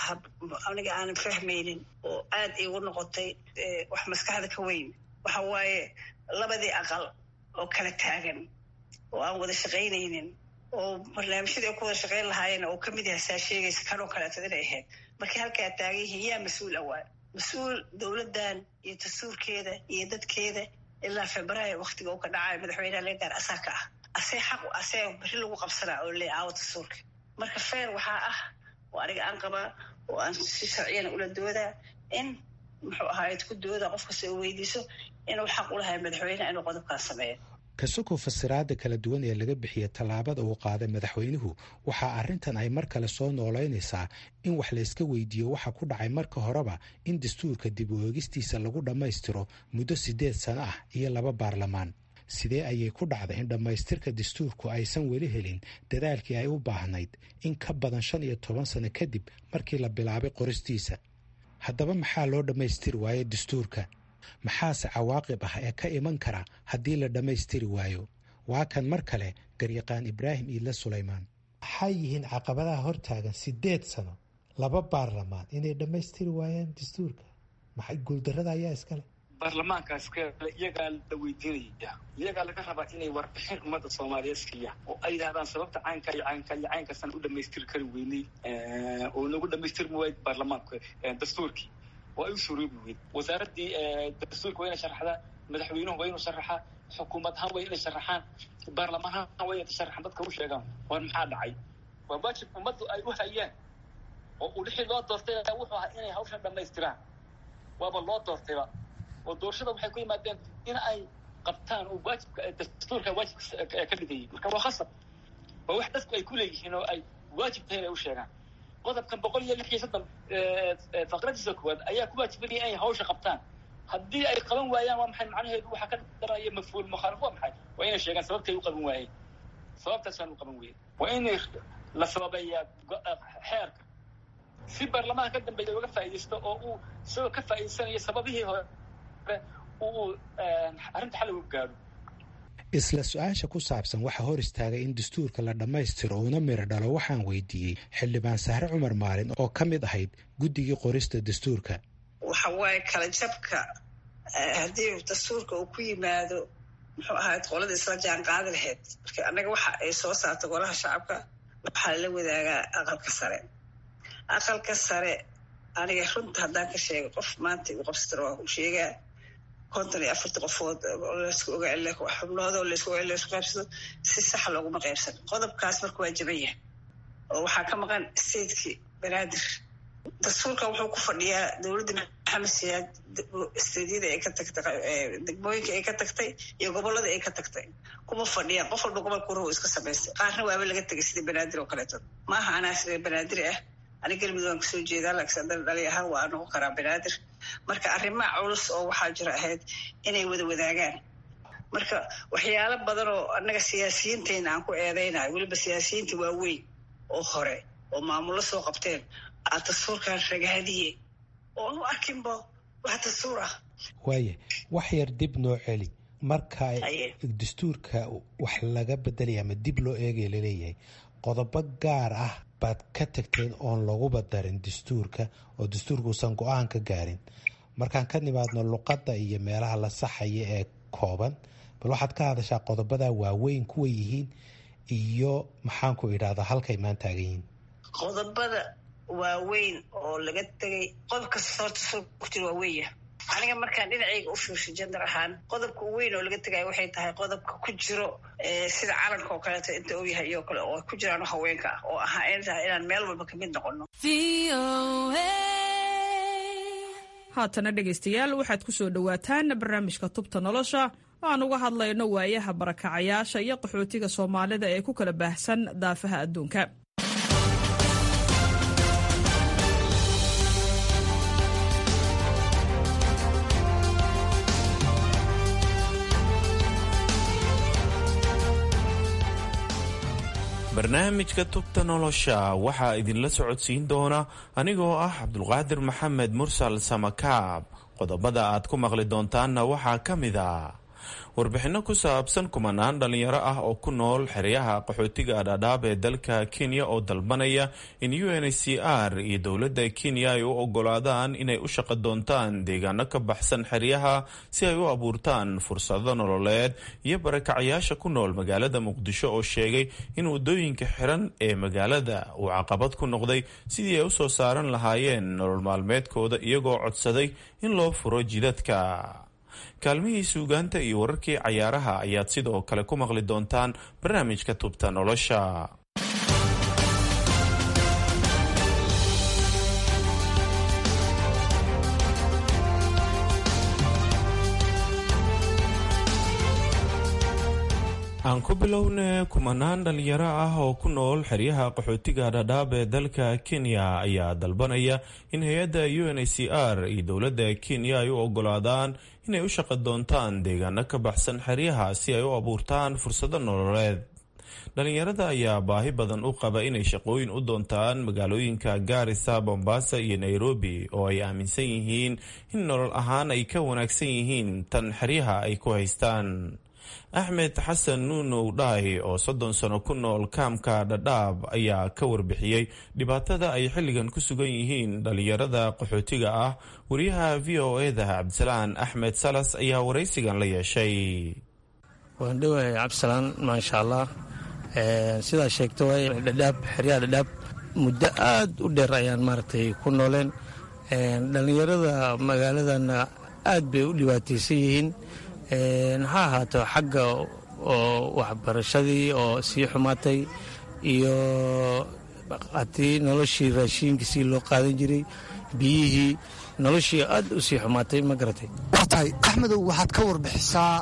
aniga aanan fahmaynin oo aad iigu noqotay wax maskaxda ka weyn waxa waaye labadii aqal oo kala taagan oo aan wada shaqaynaynin oo barnaamijyadii ay ku wada shaqayn lahaayeen oo kamid yahay saa sheegaysa kanoo kaleeto inay ahayd markii halkaa taagan yihiin yaa mas-uul awaa mas-uul dowladdan iyo dastuurkeeda iyo dadkeeda ilaa februaayo waktiga uu ka dhacayo madaxweyneha laga gaar asaa ka ah asee xaq asee beri lagu qabsanaa oo le aawo dastuurka marka feer waxaa ah oo aniga aan qabaa oo aan si sharciyana ula doodaa in muxuu ahayd ku dooda qof kasta oo weydiiso inuu xaq u lahay madaxweyneha inuu qodobkaan sameeyo kasukoo fasiraada kala duwan ee laga bixiya tallaabada uu qaaday madaxweynuhu waxaa arrintan ay mar kale soo noolaynaysaa in wax layska weydiiyo waxa ku dhacay marka horeba in dastuurka dib u eegistiisa lagu dhammaystiro muddo siddeed sano ah iyo laba baarlamaan sidee ayay ku dhacday in dhammaystirka dastuurku aysan weli helin dadaalkii ay u baahnayd in ka badan shan iyo toban sano kadib markii la bilaabay qoristiisa haddaba maxaa loo dhammaystiri waayo dastuurka maxaase cawaaqib ah ee ka iman kara haddii la dhammaystiri waayo waa kan mar kale garyaqaan ibraahim iidle sulaymaan maxay yihiin caqabadaha hortaagan siddeed sano laba baarlamaan inay dhammaystiri waayaan dastuurka maxay guuldarrada ayaa iskale baarlamaankaas iyagaa la weydiinaya iyagaa laga rabaa inay warbixin ummadda soomaaliyeed siiya oo ay yidhahdaan sababta caynka iyo caynka iyo caynkaasaan u dhamaystiri kari weynay oo nagu dhamaystirmi waay baarlamaanka dastuurkii waa u suroobi weyd wasaaraddii dastuurka waa inay sharaxdaa madaxweynuhu waa inuu sharaxaa xukuumad ahaan waa inay sharaxaan baarlamaan ahaan waa inay sharaxaan dadka u sheegaan war maxaa dhacay waa waajib ummaddu ay u hayaan oo uu lixii loo doortay wuxuu ahaa inay hawshan dhamaystiraan waaba loo doortayba oo doorashada waxay ku yimaadeen in ay qabtaan oo waajibka dastuurka waajibka ka dhigayay marka waa khasab waa wax dadku ay ku leeyihiin oo ay waajib tahay inay u sheegaan qodobkan boqol iyo lix iyo soddon faqradiisa koowaad ayaa ku waajibanaya inay hawsha qabtaan haddii ay qaban waayaan waa maxay macnaheedu waxaa ka daraya mafhuul mukhaalif waa maxay waa inay sheegaan sababtay u qaban waayeen sababtaasaan u qaban weyey waa inay la sababeeyaa xeerka si baarlamaanka ka dambeeya uga faa'iidaysto oo uu isagoo ka faa'iidaysanayo sababihii hore uu arrinta xal uga gaadho isla su-aasha ku saabsan waxaa hor istaagay in dastuurka la dhammaystiro uuna miro dhalo waxaan weydiiyey xildhibaan sahre cumar maalin oo ka mid ahayd guddigii qorista dastuurka waxa waaye kala jabka haddii dastuurka uu ku yimaado muxuu ahayd qolada isla jaan qaadi lahayd marka annaga waxa ay soo saarta golaha shacabka waxaa lala wadaagaa aqalka sare aqalka sare aniga runta haddaan ka sheego qof maanta igu qabsatana waa u sheegaa konton iyo afarta qofood laysku ogaa xubnood oo laysku ogaa laysku qaybsado si sax looguma qaybsan qodobkaas marka waa jaban yahay oo waxaa ka maqan statekii banaadir dastuurkan wuxuu ku fadhiyaa dowladda maxamed siyaad steedyada ay ka tagtay degmooyinka ay ka tagtay iyo gobolada ay ka tagtay kuma fadhiyaan qof walba gobolka ruhu iska samaystay qaarna waaba laga tegay sida banaadir oo kaleeto maaha anaa sida banaadir ah ani galmudug aan kasoo jeedaa laakiin haddana dhali ahaan waa noqon karaa banaadir marka arrimaha culus oo waxaa jira ahayd inay wada wadaagaan marka waxyaalo badan oo annaga siyaasiyiintayna aan ku eedaynayo weliba siyaasiyiinta waaweyn oo hore oo maamullo soo qabteen aa dastuurkan ragaadiye oo aan u arkinba wax dastuur ah waaye wax yar dib noo celi marka dastuurka wax laga bedelaya ama dib loo eegaya laleeyahay qodobo gaar ah baad ka tagteen oon laguba darin dastuurka oo dastuurka uusan go-aan ka gaarin markaan ka nimaadno luqadda iyo meelaha la saxaya ee kooban bal waxaad ka hadashaa qodobada waaweyn kuwa yihiin iyo maxaanku idhahdaa halkay maan taagan yihiin qodobada waaweyn oo laga tegay qodob kasta horta soo ku jira waa weya aniga markaan dhinacayga u fiirsho jendar ahaan qodobka weyn oo laga tegaya waxay tahay qodobka ku jiro sida calanka oo kaleeto inta uu yahay iyo kale oo ku jiraan haweenka ah oo ahaa in tahay inaan meel walba kamid noqono haatana dhegaystayaal waxaad ku soo dhowaataan barnaamijka tubta nolosha oo aan uga hadlayno waayaha barakacayaasha iyo qaxootiga soomaalida ee ku kala baahsan daafaha adduunka barnaamijka tubta nolosha waxaa idinla socodsiin doona anigoo ah cabdulqaadir maxamed mursal samakaab qodobada aad ku maqli doontaanna waxaa ka mid a warbixinno ku saabsan kumanaan dhallinyaro ah oo ku nool xeryaha qaxootiga dhadhaab ee dalka kenya oo dalbanaya in u n h c r iyo dowladda kenya ay u ogolaadaan inay u shaqo doontaan deegaano ka baxsan xeryaha si ay u abuurtaan fursado nololeed iyo barakacayaasha ku nool magaalada muqdisho oo sheegay in waddooyinka xiran ee magaalada uu caqabad ku noqday sidii ay usoo saaran lahaayeen nolol maalmeedkooda iyagoo codsaday in loo furo jidadka kaalmihii suugaanta iyo wararkii cayaaraha ayaad sidoo kale ku maqli doontaan barnaamijka tubta nolosha aan ku bilowne kumanaan dhalinyaro ah oo ku nool xeryaha qaxootiga dhadhaab ee dalka kenya ayaa dalbanaya in hay-adda u n h c r iyo dowladda kenya ay u ogolaadaan inay u shaqo doontaan deegaano ka baxsan xeryaha si ay u abuurtaan fursado nololeed dhalinyarada ayaa baahi badan u qaba inay shaqooyin u doontaan magaalooyinka gaarisa bombasa iyo nairobi oo ay aaminsan yihiin in nolol ahaan ay ka wanaagsan yihiin tan xeryaha ay ku haystaan axmed xasan nuunow dhaay oo soddon sano ku nool kaamka dhadhaab ayaa ka warbixiyey dhibaatada ay xilligan ku sugan yihiin dhalinyarada qaxootiga ah wariyaha v o eda cabdisalaan axmed salas ayaa waraysigan la yeeshay waan dhowahay cabdisalaan maasha allah sidaa sheegto waay dhadhaab xeryaha dhadhaab muddo aad u dheer ayaan maaragtay ku nooleen dhallinyarada magaaladana aad bay u dhibaataysan yihiin ha ahaato xagga oo waxbarashadii oo sii xumaatay iyo hatii noloshii raashiinka sii loo qaadan jiray biyihii noloshii aad u sii xumaatay ma garatay waa tahay axmedow waxaad ka warbixisaa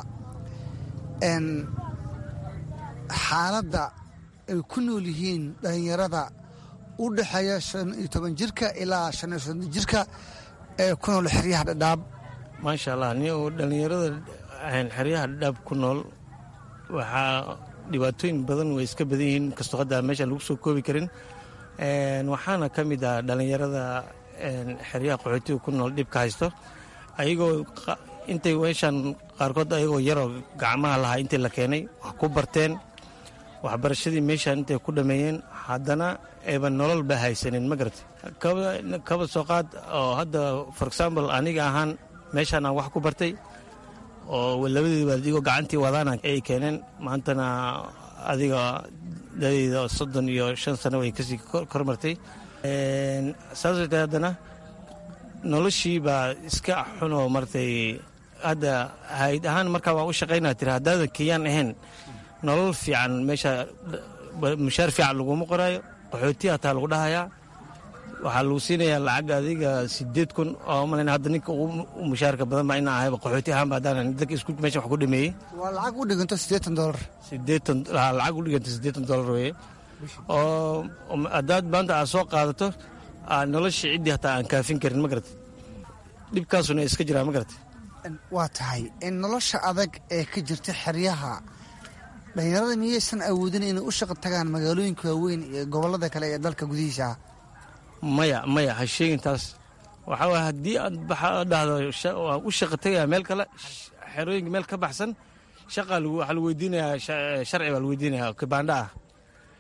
xaaladda ay ku nool yihiin dhallinyarada u dhexeeya shan iyo toban jirka ilaa shan iyo soddon jirka ee ku nool xeryaha dhadhaab maasha allah ni dhallinyarada xeryaha dhadhaab ku nool waxaa dhibaatooyin badan way iska badan yihiin inkastoo hadda meeshaan lagu soo koobi karin waxaana ka mid ah dhallinyarada xeryaha qaxootiga ku nool dhibka haysto ayagoo intay meeshaan qaarkood ayagoo yaroo gacmaha lahaa intii la keenay wax ku barteen waxbarashadii meeshaan intay ku dhammeeyeen haddana ayban nolol ba haysanin ma garatay kaba soo qaad oo hadda for example aniga ahaan meeshaan aan wax ku bartay oo labadiiba adigoo gacantii wadaana ay keeneen maantana adiga dadeyda soddon iyo shan sano way kasii kormartay saasay tahay haddana noloshii baa iska xunoo martay hadda hayd ahaan markaa waa u shaqaynaa tiri haddaadan kenyaan ahayn nolol fiican meesha mushaar fiican laguma qoraayo qaxooti hataa lagu dhahayaa waxaa lagu siinayaa lacag adiga sideed kun oo malayn hadda ninka ugu mushaarka badan baa inaa ahayba qaxooti ahaanba haddaan dadka isku meesha wax ku dhameeyey waa lacag u dhiganto siddeetan dolar siddeetan lacag u dhiganta siddeetan dolar weeye oo haddaad maanta aad soo qaadato nolosha ciddii hataa aan kaafin karin ma garatay dhibkaasuna iska jiraa ma garatay waa tahay in nolosha adag ee ka jirta xeryaha dhallinyarada miyaysan awoodin inay u shaqo tagaan magaalooyinka waaweyn iyo gobollada kale ee dalka gudihiisa maya maya ha sheegin taas waxaa waay haddii aad dhahdo waan u shaqo tagayaa meel kale xerooyinka meel ka baxsan shaqaa waxaa lagu weydiinayaa sharci baa lagu weydiinayaa kibaandha ah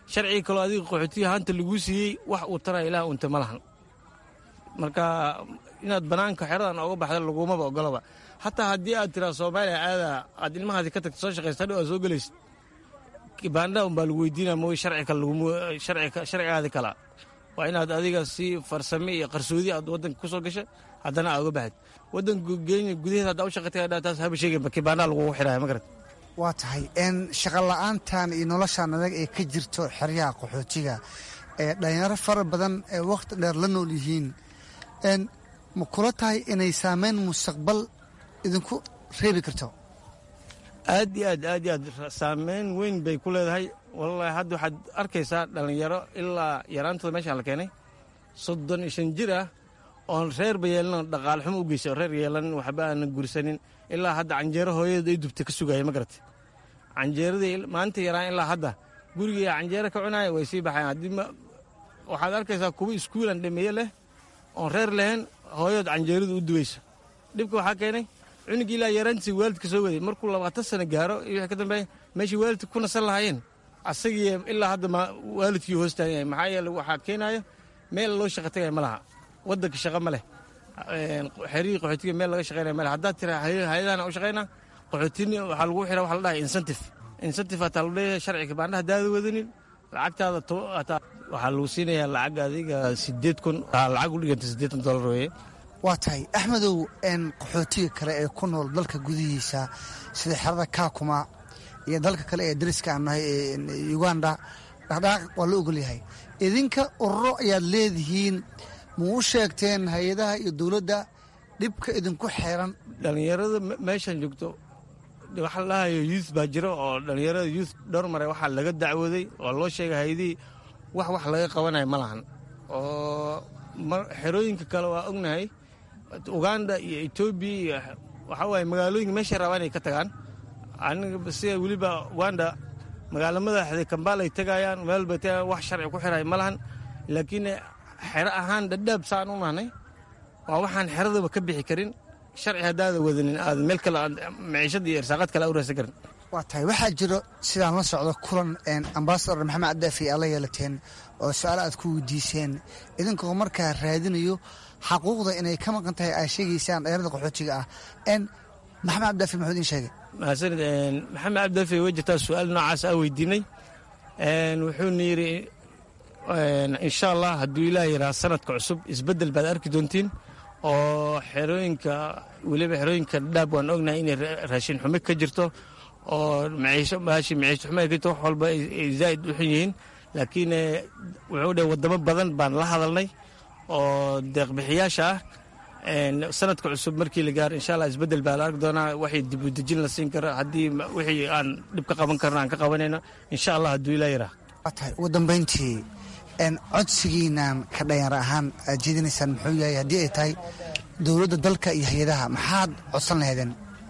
sharcigii kaloo adiga qaxootiga haanta laguu siiyey wax uu taraya ilaah unta ma lahan marka inaad bannaanka xeradan oga baxda lagumaba ogolaba hataa haddii aad tiraa soomaaliya aada aad ilmahaadi ka tagta soo shaqaysta hadhow aad soo gelaysid baandha unbaa lagu weydiinaya mooy sharcigaadi kala waa inaad adiga si farsame iyo qarsoodi aad waddanka ku soo gasha haddana aad uga baxid waddanka kenya gudaheeda haddaa u shaqatay taas haba sheegeen kibaandhaa lagugu xidhaya ma garat waa tahay shaqa la-aantan iyo noloshaan adag ee ka jirto xeryaha qaxootiga ee dhalinyaro fara badan ee wakhti dheer la nool yihiin ma kula tahay inay saameyn mustaqbal idinku reebi karto aad iyo aad aad iyo aad saameyn weyn bay ku leedahay wallaahi hadda waxaad arkaysaa dhallinyaro ilaa yaraantooda meeshaan la keenay soddon iyo shan jir ah oon reerba yeelanin dhaqaale xumo u geysa oo reer yeelanin waxba aanan gursanin ilaa hadda canjeero hooyada ay dubta ka sugaya ma garata canjeeradii maalinta yaraan ilaa hadda gurigii canjeero ka cunaya way sii baxayan haddii waxaad arkaysaa kuwa iskuulan dhameeye leh oon reer lahayn hooyood canjeeradu u duweyso dhibka waxaa keenay cunugii ilaa yaraantiisa waalidka soo waday markuu labaatan sano gaaro iyo wixii ka dambeeya meeshii waalidka ku nasan lahaayeen asagii ilaa hadda waalidkii hoostaagan yahay maxaa yeele waxaa keenayo meel loo shaqa tagaya ma laha waddanka shaqa ma leh xerihii qaxootiga meel laga shaqaynaya ma leh haddaad tira hay-adahana u shaqaynaa qaxootini waxaa lagu xira waxa la dhahay incentive incentive hataa lagu leeyahay sharciga baandha haddaada wadanin lacagtaada waxaa lagu siinayaa lacag adiga sideed kun lacag u dhiganta siddeetan dollar weeye waa tahay axmedow qaxootiga kale ee ku nool dalka gudihiisa sida xerada kaakuma iyo dalka kale ee dariska aan nahay ee uganda dhaqdhaqaaq waa la ogol yahay idinka ururo ayaad leedihiin ma u sheegteen hay-adaha iyo dowladda dhibka idinku xeeran dhallinyarada meeshan joogto waxa la dhahayo youth baa jiro oo dhallinyarada youth dhowr mare waxaa laga dacwooday oo loo sheegay hay-adihii wax wax laga qabanayo ma lahan oo xerooyinka kale waa ognahay uganda iyo etoobiya iyo waxaa waaye magaalooyinka meeshay rabaan ay ka tagaan aniga sida weliba uganda magaalo madaxda kambaal ay tegayaan meel bay tagayaan wax sharci ku xirahay ma lahan laakiin xero ahaan dhadhaab saan u nahnay waa waxaan xeradaba ka bixi karin sharci haddaada wadanin aad meel kale maciishada iyo irsaaqad kale u raadsan karin waa tahay waxaa jiro sidaan la socdo kulan ambasador maxamed cadaafi aad la yeelateen oo su-aalo aad ku weydiiseen idinkoo markaa raadinayo xaquuqda inay ka maqan tahay ay sheegaysaan dhalinyarada qaxootiga ah maxamed cabdaafi muxuu idin sheegay mahadsanid maxamed cabdaafi way jirtaa su-aal noocaas aa weydiinay wuxuuna yidhi insha allah hadduu ilaah yidhaha sanadka cusub isbeddel baad arki doontiin oo xerooyinka weliba xerooyinka dhaab waan ognahay inay raashin xumo ka jirto oo maciisho maashi maciisho xumo ay ka jirto wax walba ay zaa'id u xun yihiin laakiin wuxuu dhahay waddamo badan baan la hadalnay oo deeqbixiyaasha ah sanadka cusub markii la gaaro insha allah isbeddel baa la arki doonaa waxay dib u dejin la siin kara haddii wixii aan dhib ka qaban karno aan ka qabanayno insha allah hadduu ilaa yaraa waa tahay ugu dambayntii codsigiinaan ka dhalinyaro ahaan aad jeedinaysaan muxuu yahay haddii ay tahay dowladda dalka iyo hay-adaha maxaad codsan lahaydeen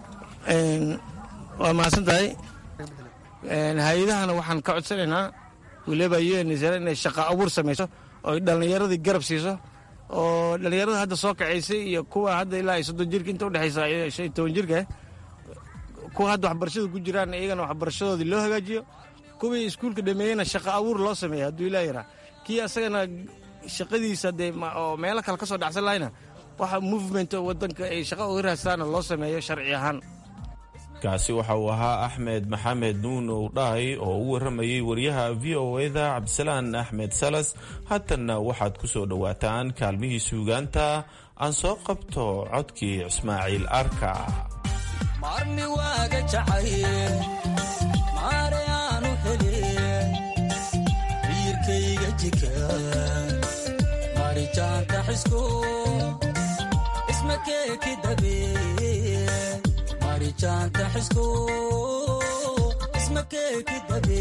waa mahadsan tahay hay-adahana waxaan ka codsanaynaa weliba unsr inay shaqa abuur samayso oo dhallinyaradii garab siiso oo dhallinyarada hadda soo kacaysay iyo kuwa hadda ilaa ay soddon jirka inta udhexaysa shan iyo toban jirka kuwa hadda waxbarashada ku jiraan iyagana waxbarashadoodii loo hagaajiyo kuwii iskuulka dhameeyena shaqa abuur loo sameeya hadduu ilaa yaraa kii asagana shaqadiisa dee oo meelo kale ka soo dhacsan lahayna waxa movement waddanka ay shaqa uga raadsaana loo sameeyo sharci ahaan kaasi waxa uu ahaa axmed maxamed nuun owdhaay oo u warramayey wariyaha v o eda cabdisalaan axmed salas haatanna waxaad ku soo dhowaataan kaalmihii suugaanta aan soo qabto codkii ismaaciil arka marmi waaga jacayl maare aanu helin biirkayga jika marijaanta xisku isma keeki dabe marijaanta xisku isma keeki dabe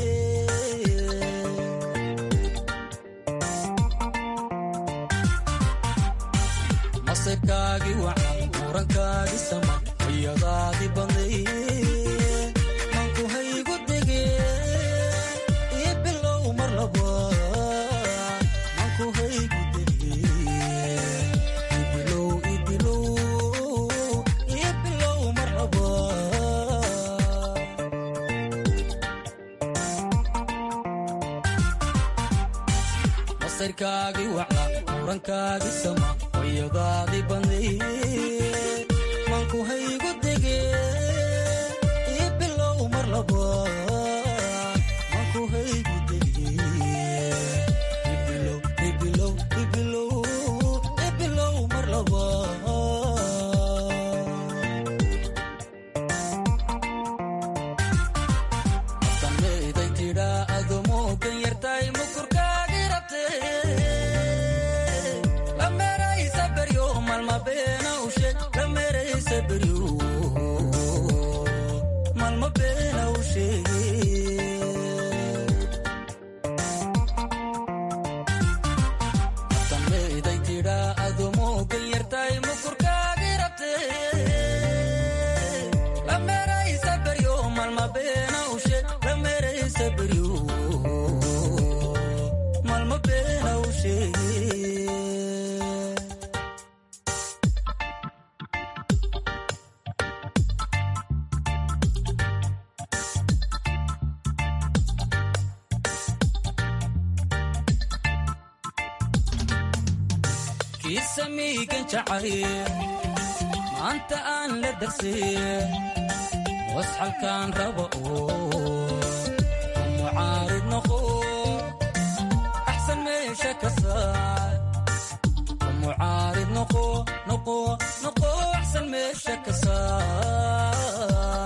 masirkaagi wacan murankaagi sama ayadaadi badnay manku haygu dege ii bilow mar laba manku haygu dege ii bilow ii bilow ii bilow mar laba masarkaagii waca urankaagii sama wayadaadii banday manku haygu dege ii bilow mar labaad manku haygu dege ibilow ibilow ibilow ibilow mar labaad abtanmayday tidhaa adomoogan yartay mukurkaagi rabte lameraysa beryo malma beena ushe lameraysa beryo malma beena usheege abtanmayday tidhaa adomoogan yartay mukurkaagi rabte lameraysa beryo malma beena ushe lameraysa beryo malma beena usheege kiisa miigan jacay maanta aan la darsay wasxalkaan raba oo mucaarid noqo axsan meesha ka saar mucaarid noqo noqo noqo axsan meesha ka saar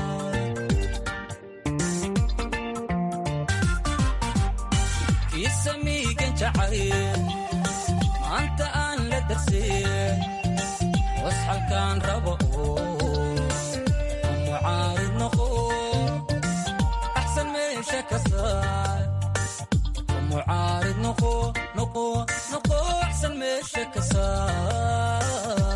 kiisa miigan jacay maanta aan la darsay wasxalkaan raba oo mucaarid noqo axsan meesha ka saar mucaarid noqo noqo noqo axsan meesha ka saar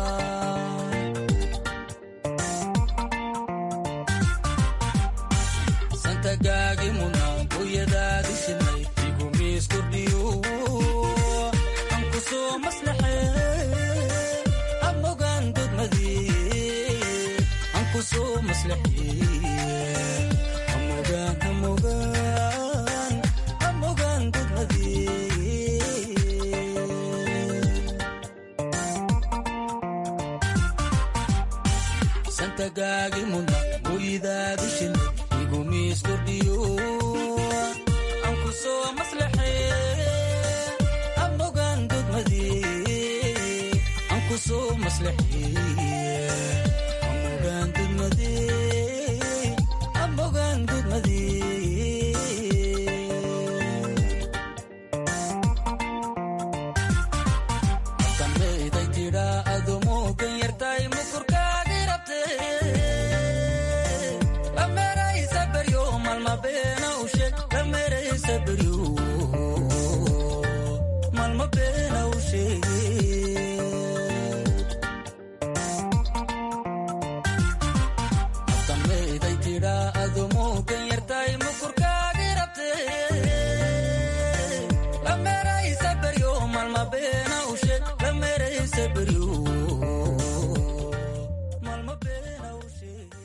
santagaagi muna hooyadaadi shimay igumiis kordhiyo ankusoo maslaxe amogaan dodmadii ankusoo maslaxe amogaan amogaan amogaan dodmadii santagaagi muna hooyadaadi shimay igumiis kordhiyo ankusoo maslaxe amogaan dodmadii ankusoo maslaxe amogaan dodmadii amogaan dodmadii abtanmayday tidhaa adomoogan yartay mukurkaagi rabte lameraysa beryo malma beena ushe lameraysa beryo malma beena usheege abtanmayday tidhaa adomoogan yartay mukurkaagi rabte lameraysa beryo malma beena ushe lameraysa beryo malma beena usheege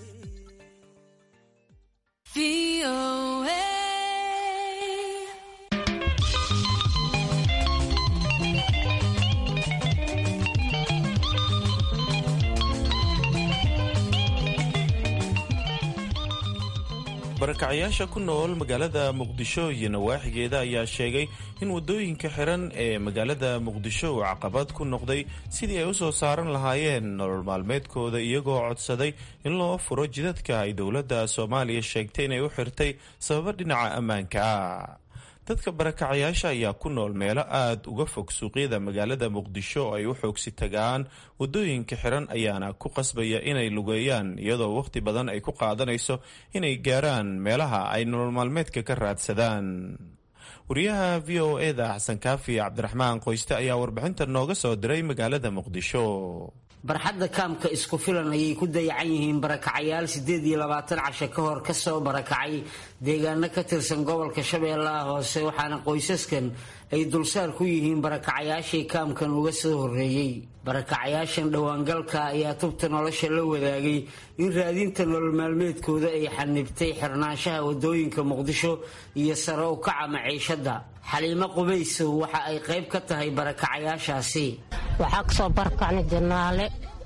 barakacyaasha ku nool magaalada muqdisho iyo nawaaxigeeda ayaa sheegay in wadooyinka xiran ee magaalada muqdisho uu caqabad ku noqday sidii ay u soo saaran lahaayeen nolol maalmeedkooda iyagoo codsaday in loo furo jidadka ay dowladda soomaaliya sheegtay inay u xirtay sababo dhinaca ammaanka ah dadka barakacyaasha ayaa ku nool meelo aada uga fog suuqyada magaalada muqdisho oo ay u xoogsi tagaan wadooyinka xiran ayaana ku qasbaya inay lugeeyaan iyadoo wakhti badan ay ku qaadanayso inay gaaraan meelaha ay nolol maalmeedka ka raadsadaan wariyaha v o e da xasan kaafi cabdiraxmaan qoyste ayaa warbixinta nooga soo diray magaalada muqdisho barxadda kaamka isku filan ayay ku dayacan yihiin barakacayaal siddeed iyo labaatan casho ka hor kasoo barakacay deegaano ka tirsan gobolka shabeellaha hoose waxaana qoysaskan ay dulsaar ku yihiin barakacayaashii kaamkan uga soo horreeyey barakacayaashan dhowaangalka ayaa tubta nolosha la wadaagay in raadinta nolol maalmeedkooda ay xanibtay xirnaanshaha wadooyinka muqdisho iyo sare u kaca maciishadda xaliimo qubaysow waxa ay qayb ka tahay barakacayaashaasi waxaa kasoo barakacnay janaale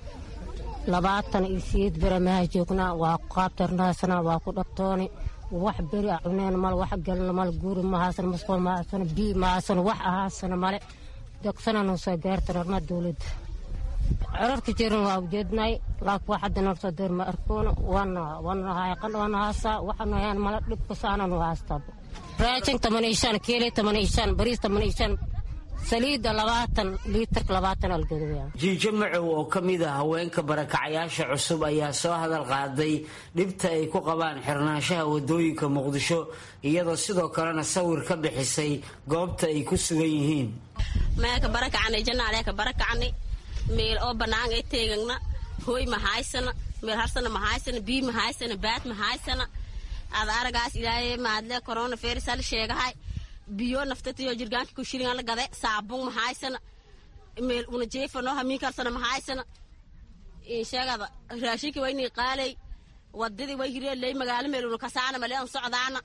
labaatan iyo sideed beramaha joognaa waa ku qaabtarnaasana waa ku dhagtooni wax beri a cuneen mal wax galna mal guuri mahaasan masqool mahaasan bii mahaasan wax ahaasana male degsananu soo gaartan arma dowladda corarka jirin waa ujeednay laakiin wax hadda noo soo deer ma arkoon waana waana haayaqan waana haasaa waxaanu hayaan mala dhibka saananu haastaa raashin toban iyo shan kiili toban iyo shan bariis toban iyo shan saliidda labaatan liitarka labaatan algadoya jiijo macow oo ka mid a haweenka barakacayaasha cusub ayaa soo hadal qaaday dhibta ay ku qabaan xirnaanshaha wadooyinka muqdisho iyadoo sidoo kalena sawir ka bixisay goobta ay ku sugan yihiin meelka barakacnay janaaleeka barakacnay meel oo bannaan ay teegagna hooy ma haysana meel harsana ma haysana bii ma haysana baad ma haysana ad aragaas ilaahay maadle corona virus hal sheegahay biyo naftatiyo jirgaanka kushiringa la gade saabun ma haysana meel una jeefano hamiin karsana ma haysana insheegada raashinki wayni qaalay wadadii way hireeley magaalo meel una kasaana male an socdaana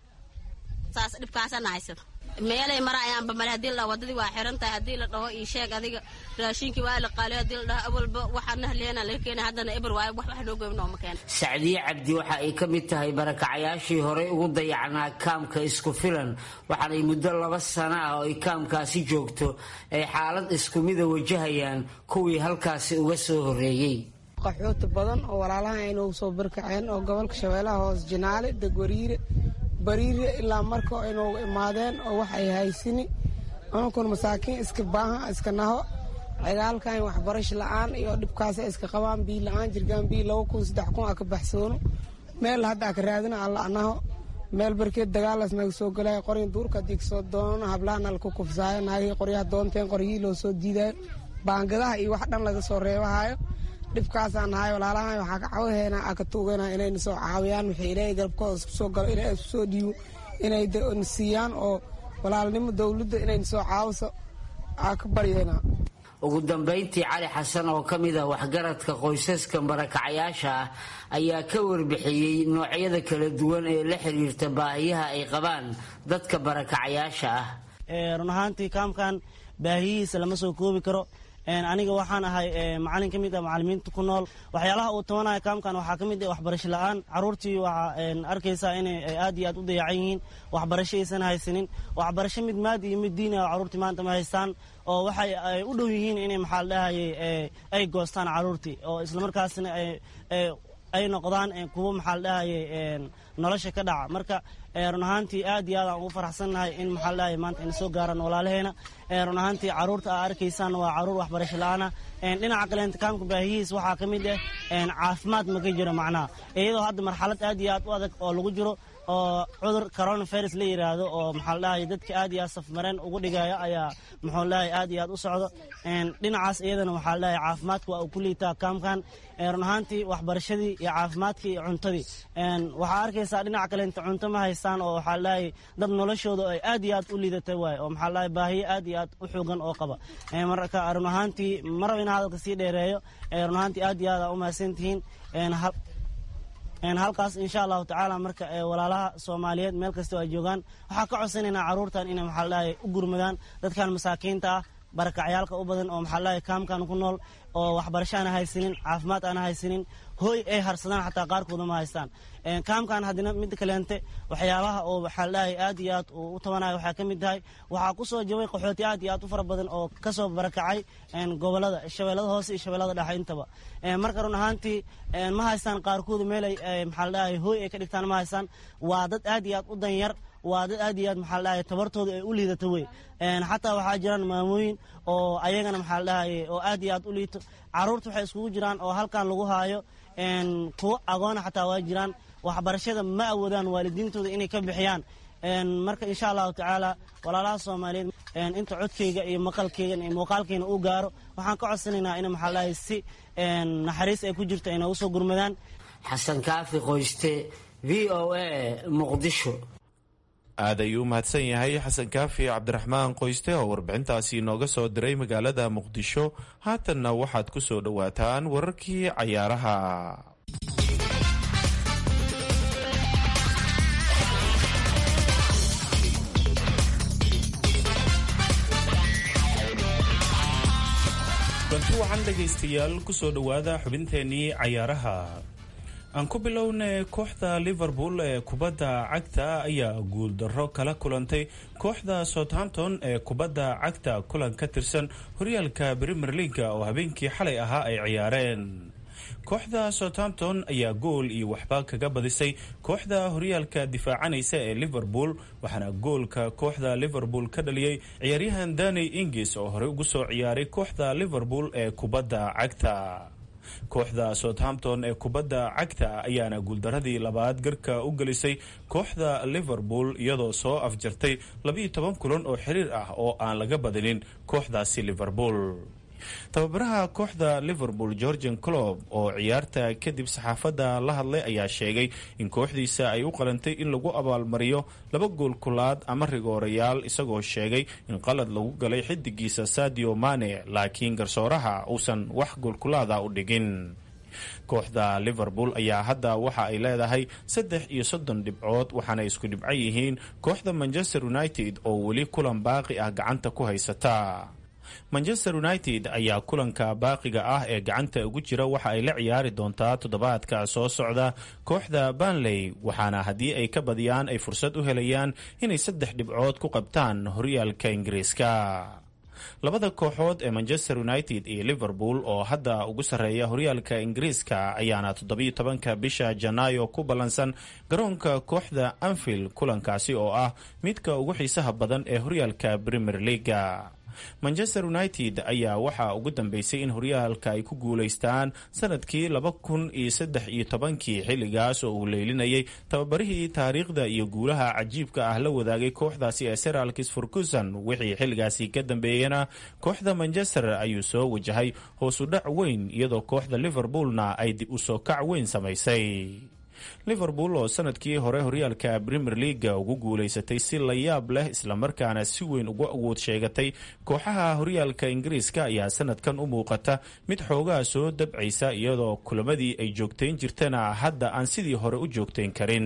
saas dhibkaasana haysana meelay mara ayaanba male hadii la wadadii waa xiran tahay hadii la dhaho ii sheeg adiga raashinkii waa la qaalay hadii la dhaho awalba waxaana haleena laga keenay haddana eber waayo wax wax noo goyn nooma keena sacdiye cabdi waxa ay ka mid tahay barakacayaashii horey ugu dayacnaa kaamka isku filan waxaanay muddo laba sano ah oo ay kaamkaasi joogto ay xaalad isku mida wajahayaan kuwii halkaasi uga soo horreeyey qaxooti badan oo walaalaha aynu soo barkaceen oo gobolka shabeellaha hoos jinaale degwariire bariire ilaa marka aynugu imaadeen oo wax ay haysini ununkun masaakiin iska baahan iska naho cigaalkan waxbarash la-aan iyo dhibkaasa iska qabaan bii la-aan jirgaan bii laba kun saddex kun a ka baxsoono meel hadda aka raadina alla anaho meel barkeed dagaalas naga soo galaya qoryin duurka haddii kasoo doonana hablahana laku kufsaayo naagihii qoryaha doonteen qoryihii loo soo diidayo baangadaha iyo wax dhan laga soo reebahayo dhibkaasaan nahay walaalahan waxaa ka cawahayna aa ka tuugayna inayna soo caawiyaan wixii ilaahay galabkooda isku soo galo ilaahay isku soo dhiibo inay na siiyaan oo walaalnimo dowladda inayna soo caawiso aa ka baryayna ugu dambayntii cali xasan oo ka mid ah waxgaradka qoysaska barakacayaasha ah ayaa ka warbixiyey noocyada kala duwan ee la xiriirta baahiyaha ay qabaan dadka barakacayaasha ah run ahaantii kaamkan baahiyihiisa lama soo koobi karo aniga waxaan ahay macalin ka mid ah macalimiinta ku nool waxyaalaha uu tabanaya kaamkan waxaa ka mid ah waxbarasho la-aan caruurtii waxaa arkaysaa inay aad iyo aad u dayacan yihiin waxbarasho aysan haysanin waxbarasho mid maadi iyo mid diini ah caruurtii maanta ma haystaan oo waxay ay u dhow yihiin inay maxaa la dhahayay ay goostaan caruurtii oo islamarkaasna ay noqdaan kuwo maxaa la dhahayay nolosha ka dhaca marka run ahaantii aad iyo aad aan ugu faraxsannahay in maxaa la dhahayay maanta ina soo gaaraan walaalaheena run ahaantii caruurta aa arkaysaan waa caruur waxbarasho la-aana dhinaca kaleenta kaamka baahiyihiis waxaa ka mid ah caafimaad ma ka jiro macnaha iyadoo hadda marxalad aad iyo aad u adag oo lagu jiro oo cudur coronavirus la yiraahdo oo maxaa la dhahayay dadka aad iyo aad safmareen ugu dhigaya ayaa muxuu lahayay aad iyo aad u socdo dhinacaas iyadana waxaa la dhahayay caafimaadka waa uu ku liitaa kaamkan run ahaantii waxbarashadii iyo caafimaadkii iyo cuntadii waxaa arkaysaa dhinaca kaleenta cunto ma haystaan oo waxaa la dhahayay dad noloshooda ay aad iyo aad u liidatay waaye oo maxaa la dhahayay baahiyo aad iyo aad u xoogan oo qaba marka run ahaantii maraba inaa hadalka sii dheereeyo run ahaantii aad iyo aad aa u mahadsantihiin halkaas insha allahu tacaala marka walaalaha soomaaliyeed meel kastoo ay joogaan waxaa ka codsanaynaa caruurtan inay maxaa ladhahay u gurmadaan dadkan masaakiinta ah barakacyaalka u badan oo maxaa ladhahay kaamkan ku nool oo waxbarasho aana haysanin caafimaad aana haysanin hooy ay harsadaan xataa qaarkooda ma haystaan kaamkan haddina mid kaleente waxyaabaha oo waxaa ladhahay aad iyo aad u tabanayo waxaa ka mid tahay waxaa ku soo jabay qaxooti aad iyo aad u fara badan oo kasoo barakacay gobolada shabeellada hoose iyo shabeellada dhexe intaba marka run ahaantii ma haystaan qaarkooda meel ay maxaa ladhahay hooy ay ka dhigtaan ma haystaan waa dad aad iyo aad u danyar waa dad aad iyo aad maxaa ladhahay tabartooda ay u liidata wey xataa waxaa jiraan maamooyin oo ayagana maxaa ladhahay oo aad iyo aad u liito caruurta waxay iskugu jiraan oo halkan lagu haayo kuwo agoona xataa waa jiraan waxbarashada ma awoodaan waalidiintooda inay ka bixiyaan marka insha allahu tacaala walaalaha soomaaliyeed inta codkayga iyo maqalkaygan iyo muuqaalkayna uu gaaro waxaan ka codsanaynaa in maxaa lahay si naxariis ay ku jirto ay noogu soo gurmadaan xasan kaafi qoyste v o a muqdisho aad ayuu u mahadsan yahay xasan kaafi cabdiraxmaan qoyste oo warbixintaasi inooga soo diray magaalada muqdisho haatanna waxaad ku soo dhowaataan wararkii cayaaraha banti waxaan dhegaystayaal kusoo dhowaada xubinteenii cayaaraha aan ku bilownay kooxda liverpool ee kubadda cagta ayaa guuldarro kala kulantay kooxda southampton ee kubadda cagta kulan ka tirsan horyaalka premier leaga oo habeenkii xalay ahaa ay ciyaareen kooxda southampton ayaa gool iyo waxba kaga badisay kooxda horyaalka difaacanaysa ee liverpool waxaana goolka kooxda liverpool ka dhaliyey ciyaaryahan dani ingis oo horey ugu soo ciyaaray kooxda liverpool ee kubadda cagta kooxda southampton ee kubadda cagta ayaana guuldaradii labaad garka u gelisay kooxda liverpool iyadoo soo afjartay labiiyo toban kulan oo xiriir ah oo aan laga badinin kooxdaasi liverpool tababaraha kooxda liverpool georgian clob oo ciyaarta kadib saxaafadda la hadlay ayaa sheegay in kooxdiisa ay u qalantay in lagu abaalmariyo laba gool kulaad ama rigoorayaal isagoo sheegay in qalad lagu galay xidigiisa sadio mane laakiin garsooraha uusan wax goolkulaada u dhigin kooxda liverpool ayaa hadda waxa ay leedahay saddex iyo soddon dhibcood waxaana isku dhibco yihiin kooxda manchester united oo weli kulan baaqi ah gacanta ku haysata manchester united ayaa kulanka baaqiga ah ee gacanta ugu jira waxa ay la ciyaari doontaa toddobaadka soo socda kooxda banley waxaana haddii ay ka badiyaan ay fursad u helayaan inay saddex dhibcood ku qabtaan horyaalka ingiriiska labada kooxood ee manchester united iyo liverpool oo hadda ugu sarreeya horyaalka ingiriiska ayaana toddobiyo tobanka bisha janaayo ku ballansan garoonka kooxda anfield kulankaasi oo ah midka ugu xiisaha badan ee horyaalka premier leaga manchester united ayaa waxaa ugu dambeysay in horyaalka ay ku guulaystaan sanadkii laba kun iyo saddex iyo tobankii xilligaas oo uu leylinayay tababarihii taariikhda iyo guulaha cajiibka ah la wadaagay kooxdaasi ee seralkis furkuson wixii xilligaasi ka dambeeyana kooxda manchester ayuu soo wajahay hoos u dhac weyn iyadoo kooxda liverpoolna ay dib u soo kac weyn samaysay liverpool oo sanadkii hore horyaalka premier leaga ugu guulaysatay si la yaab leh islamarkaana si weyn ugu awood sheegatay kooxaha horyaalka ingiriiska ayaa sanadkan u muuqata mid xoogaa soo dabcaysa iyadoo kulamadii ay joogtayn jirtana hadda aan sidii hore u joogtayn karin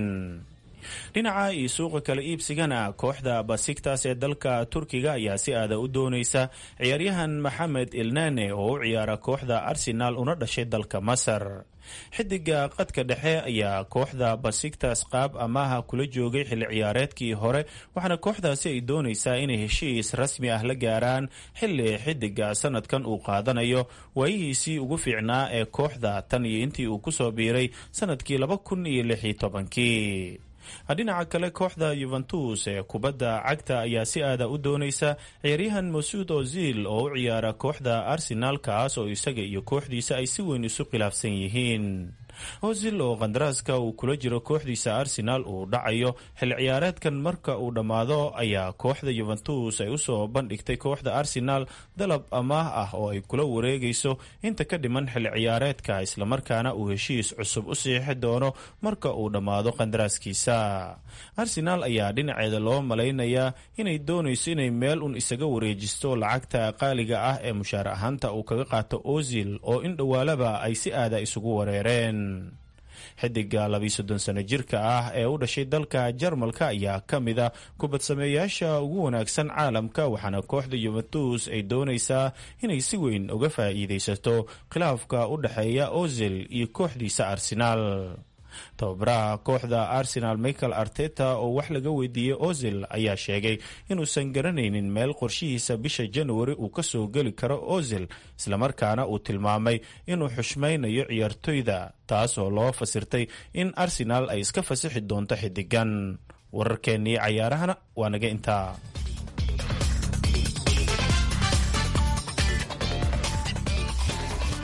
dhinaca iyo suuqa kala iibsigana kooxda basiktas ee dalka turkiga ayaa si aada u doonaysa ciyaaryahan maxamed ilnane oo u ciyaara kooxda arsenal una dhashay dalka masar xidiga qadka dhexe ayaa kooxda basiktas qaab amaaha kula joogay xilli ciyaareedkii hore waxaana kooxdaasi ay doonaysaa inay heshiis rasmi ah la gaaraan xilli xidiga sanadkan uu qaadanayo waayihiisii ugu fiicnaa ee kooxda tan iyo intii uu kusoo biiray sanadkii laba kun iyo lix iyo tobankii dhinaca kale kooxda yuventus ee kubadda cagta ayaa si aada u doonaysa ciyaaryahan masuud ozil oo u ciyaara kooxda arsenal kaas oo isaga iyo kooxdiisa ay si weyn isu khilaafsan yihiin ozil oo kandaraaska uu kula jiro kooxdiisa arsenal uu dhacayo xilli ciyaareedkan marka uu dhammaado ayaa kooxda yuventus ay usoo bandhigtay kooxda arsenal dalab amaah ah oo ay kula wareegayso inta ka dhiman xilli ciyaareedka islamarkaana uu heshiis cusub u siixi doono marka uu dhammaado qandaraaskiisa arsenal ayaa dhinaceeda loo malaynayaa inay doonayso inay meel un isaga wareejisto lacagta qaaliga ah ee mushaar ahaanta uu kaga qaato ozil oo in dhowaalaba ay si aada isugu wareereen xidiga labiiyo soddon sano jirka ah ee u dhashay dalka jarmalka ayaa ka mid a kubadsameeyaasha ugu wanaagsan caalamka waxaana kooxda yuventus ay doonaysaa inay si weyn uga faa'iidaysato khilaafka u dhexeeya ozil iyo kooxdiisa arsenaal tababaraha kooxda arsenal michael arteta oo wax laga weydiiyey ozil ayaa sheegay inuusan garanaynin meel qorshihiisa bisha januari uu kasoo geli karo ozil islamarkaana uu tilmaamay inuu xushmaynayo ciyaartoyda taas oo loo fasirtay in arsenal ay iska fasixi doonto xidigan wararkeennii cayaarahana waa naga intaa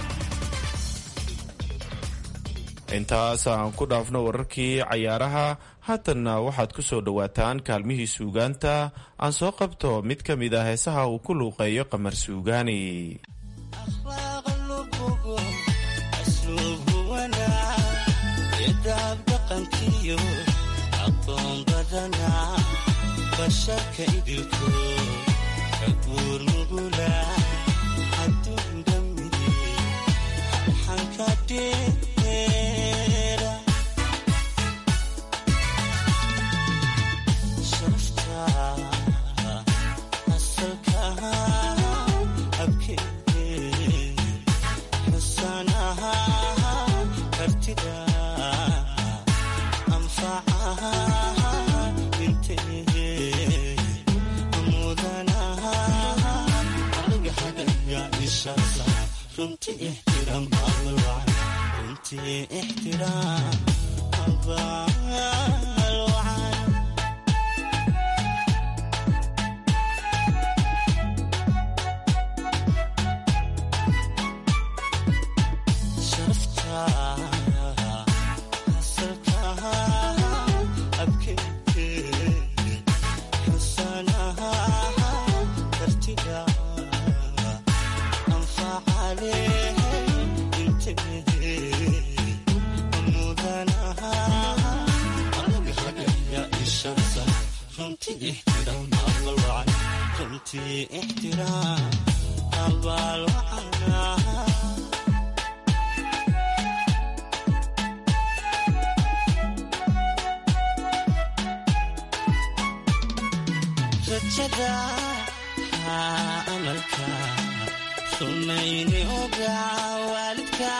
intaas aan ku dhaafno wararkii cayaaraha haatanna waxaad ku soo dhowaataan kaalmihii suugaanta aan soo qabto mid ka mid ah heesaha uu ku luuqeeyo qamar suugaani basharka idilko ka guur nugula haduun dhammide xanka dheera sharafta asalka abkeede xusanaha kartida anfacaha runti ixtiraam runti ixtiraam abaalwacan sharafta asalka abkeeke xusanaha kartiga runtii ixtiraam abaal wacana rajada amalka sumayni oga waalidka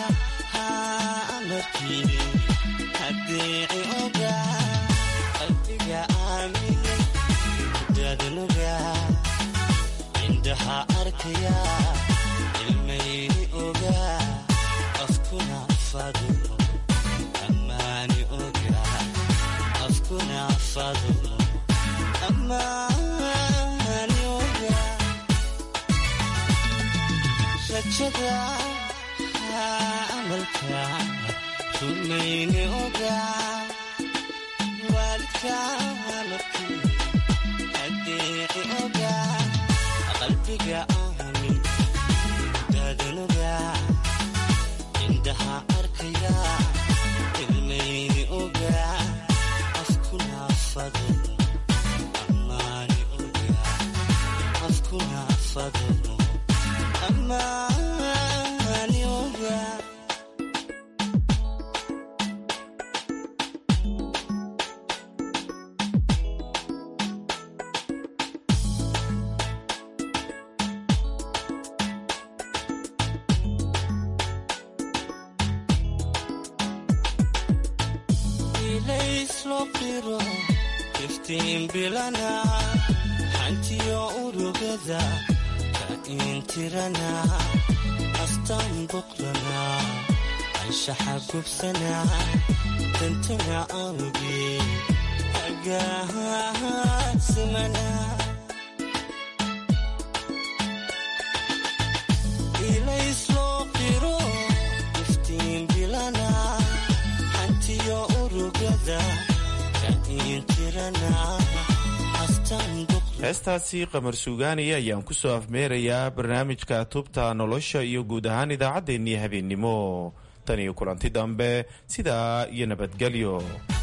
amarkii hadeeci oga qalbiga aamine dadnuga indhaha arkaya ilmayni oga afkuna fadumo ammaani oga afkuna fadumo ammaani oga rajada amalka rumayni oga waalidka amarkii hadeeci oga qalbiga aamin daadanoga indhaha arkaya ilmayni oga afkuna fadumo ammaani oga afkuna fadumo ammaani oga ilayslo qiro iftiin bilana xantiyo urugada ka intirana astaan boqrana anshaxa gubsana dantana awge agaasimana ilayslo qiro iftiin bilana xantiyo urugada ka intirana heestaasi qamar suugaani ayaan ku soo afmeerayaa barnaamijka tubta nolosha iyo guud ahaan idaacaddeenii habeennimo tan iyo kulanti dambe sidaa iyo nabadgelyo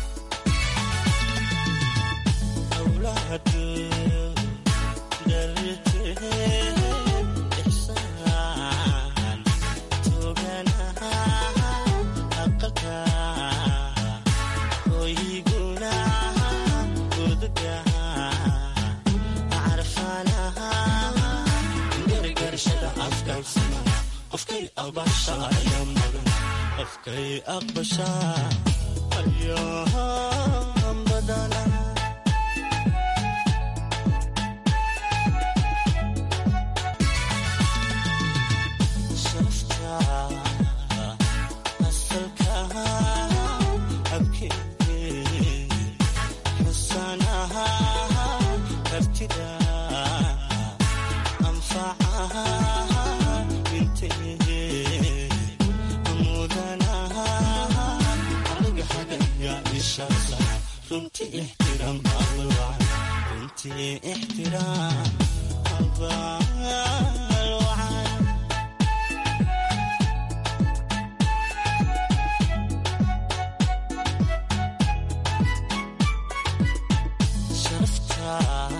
qofkay aqbashaa ayaan badana sharafta asalka abkeeke xusanaha kartida anfacaha mudanaha aniga xagaya ishaasa runtii ixtiraam abal runtii ixtiraam abal wacan sharafta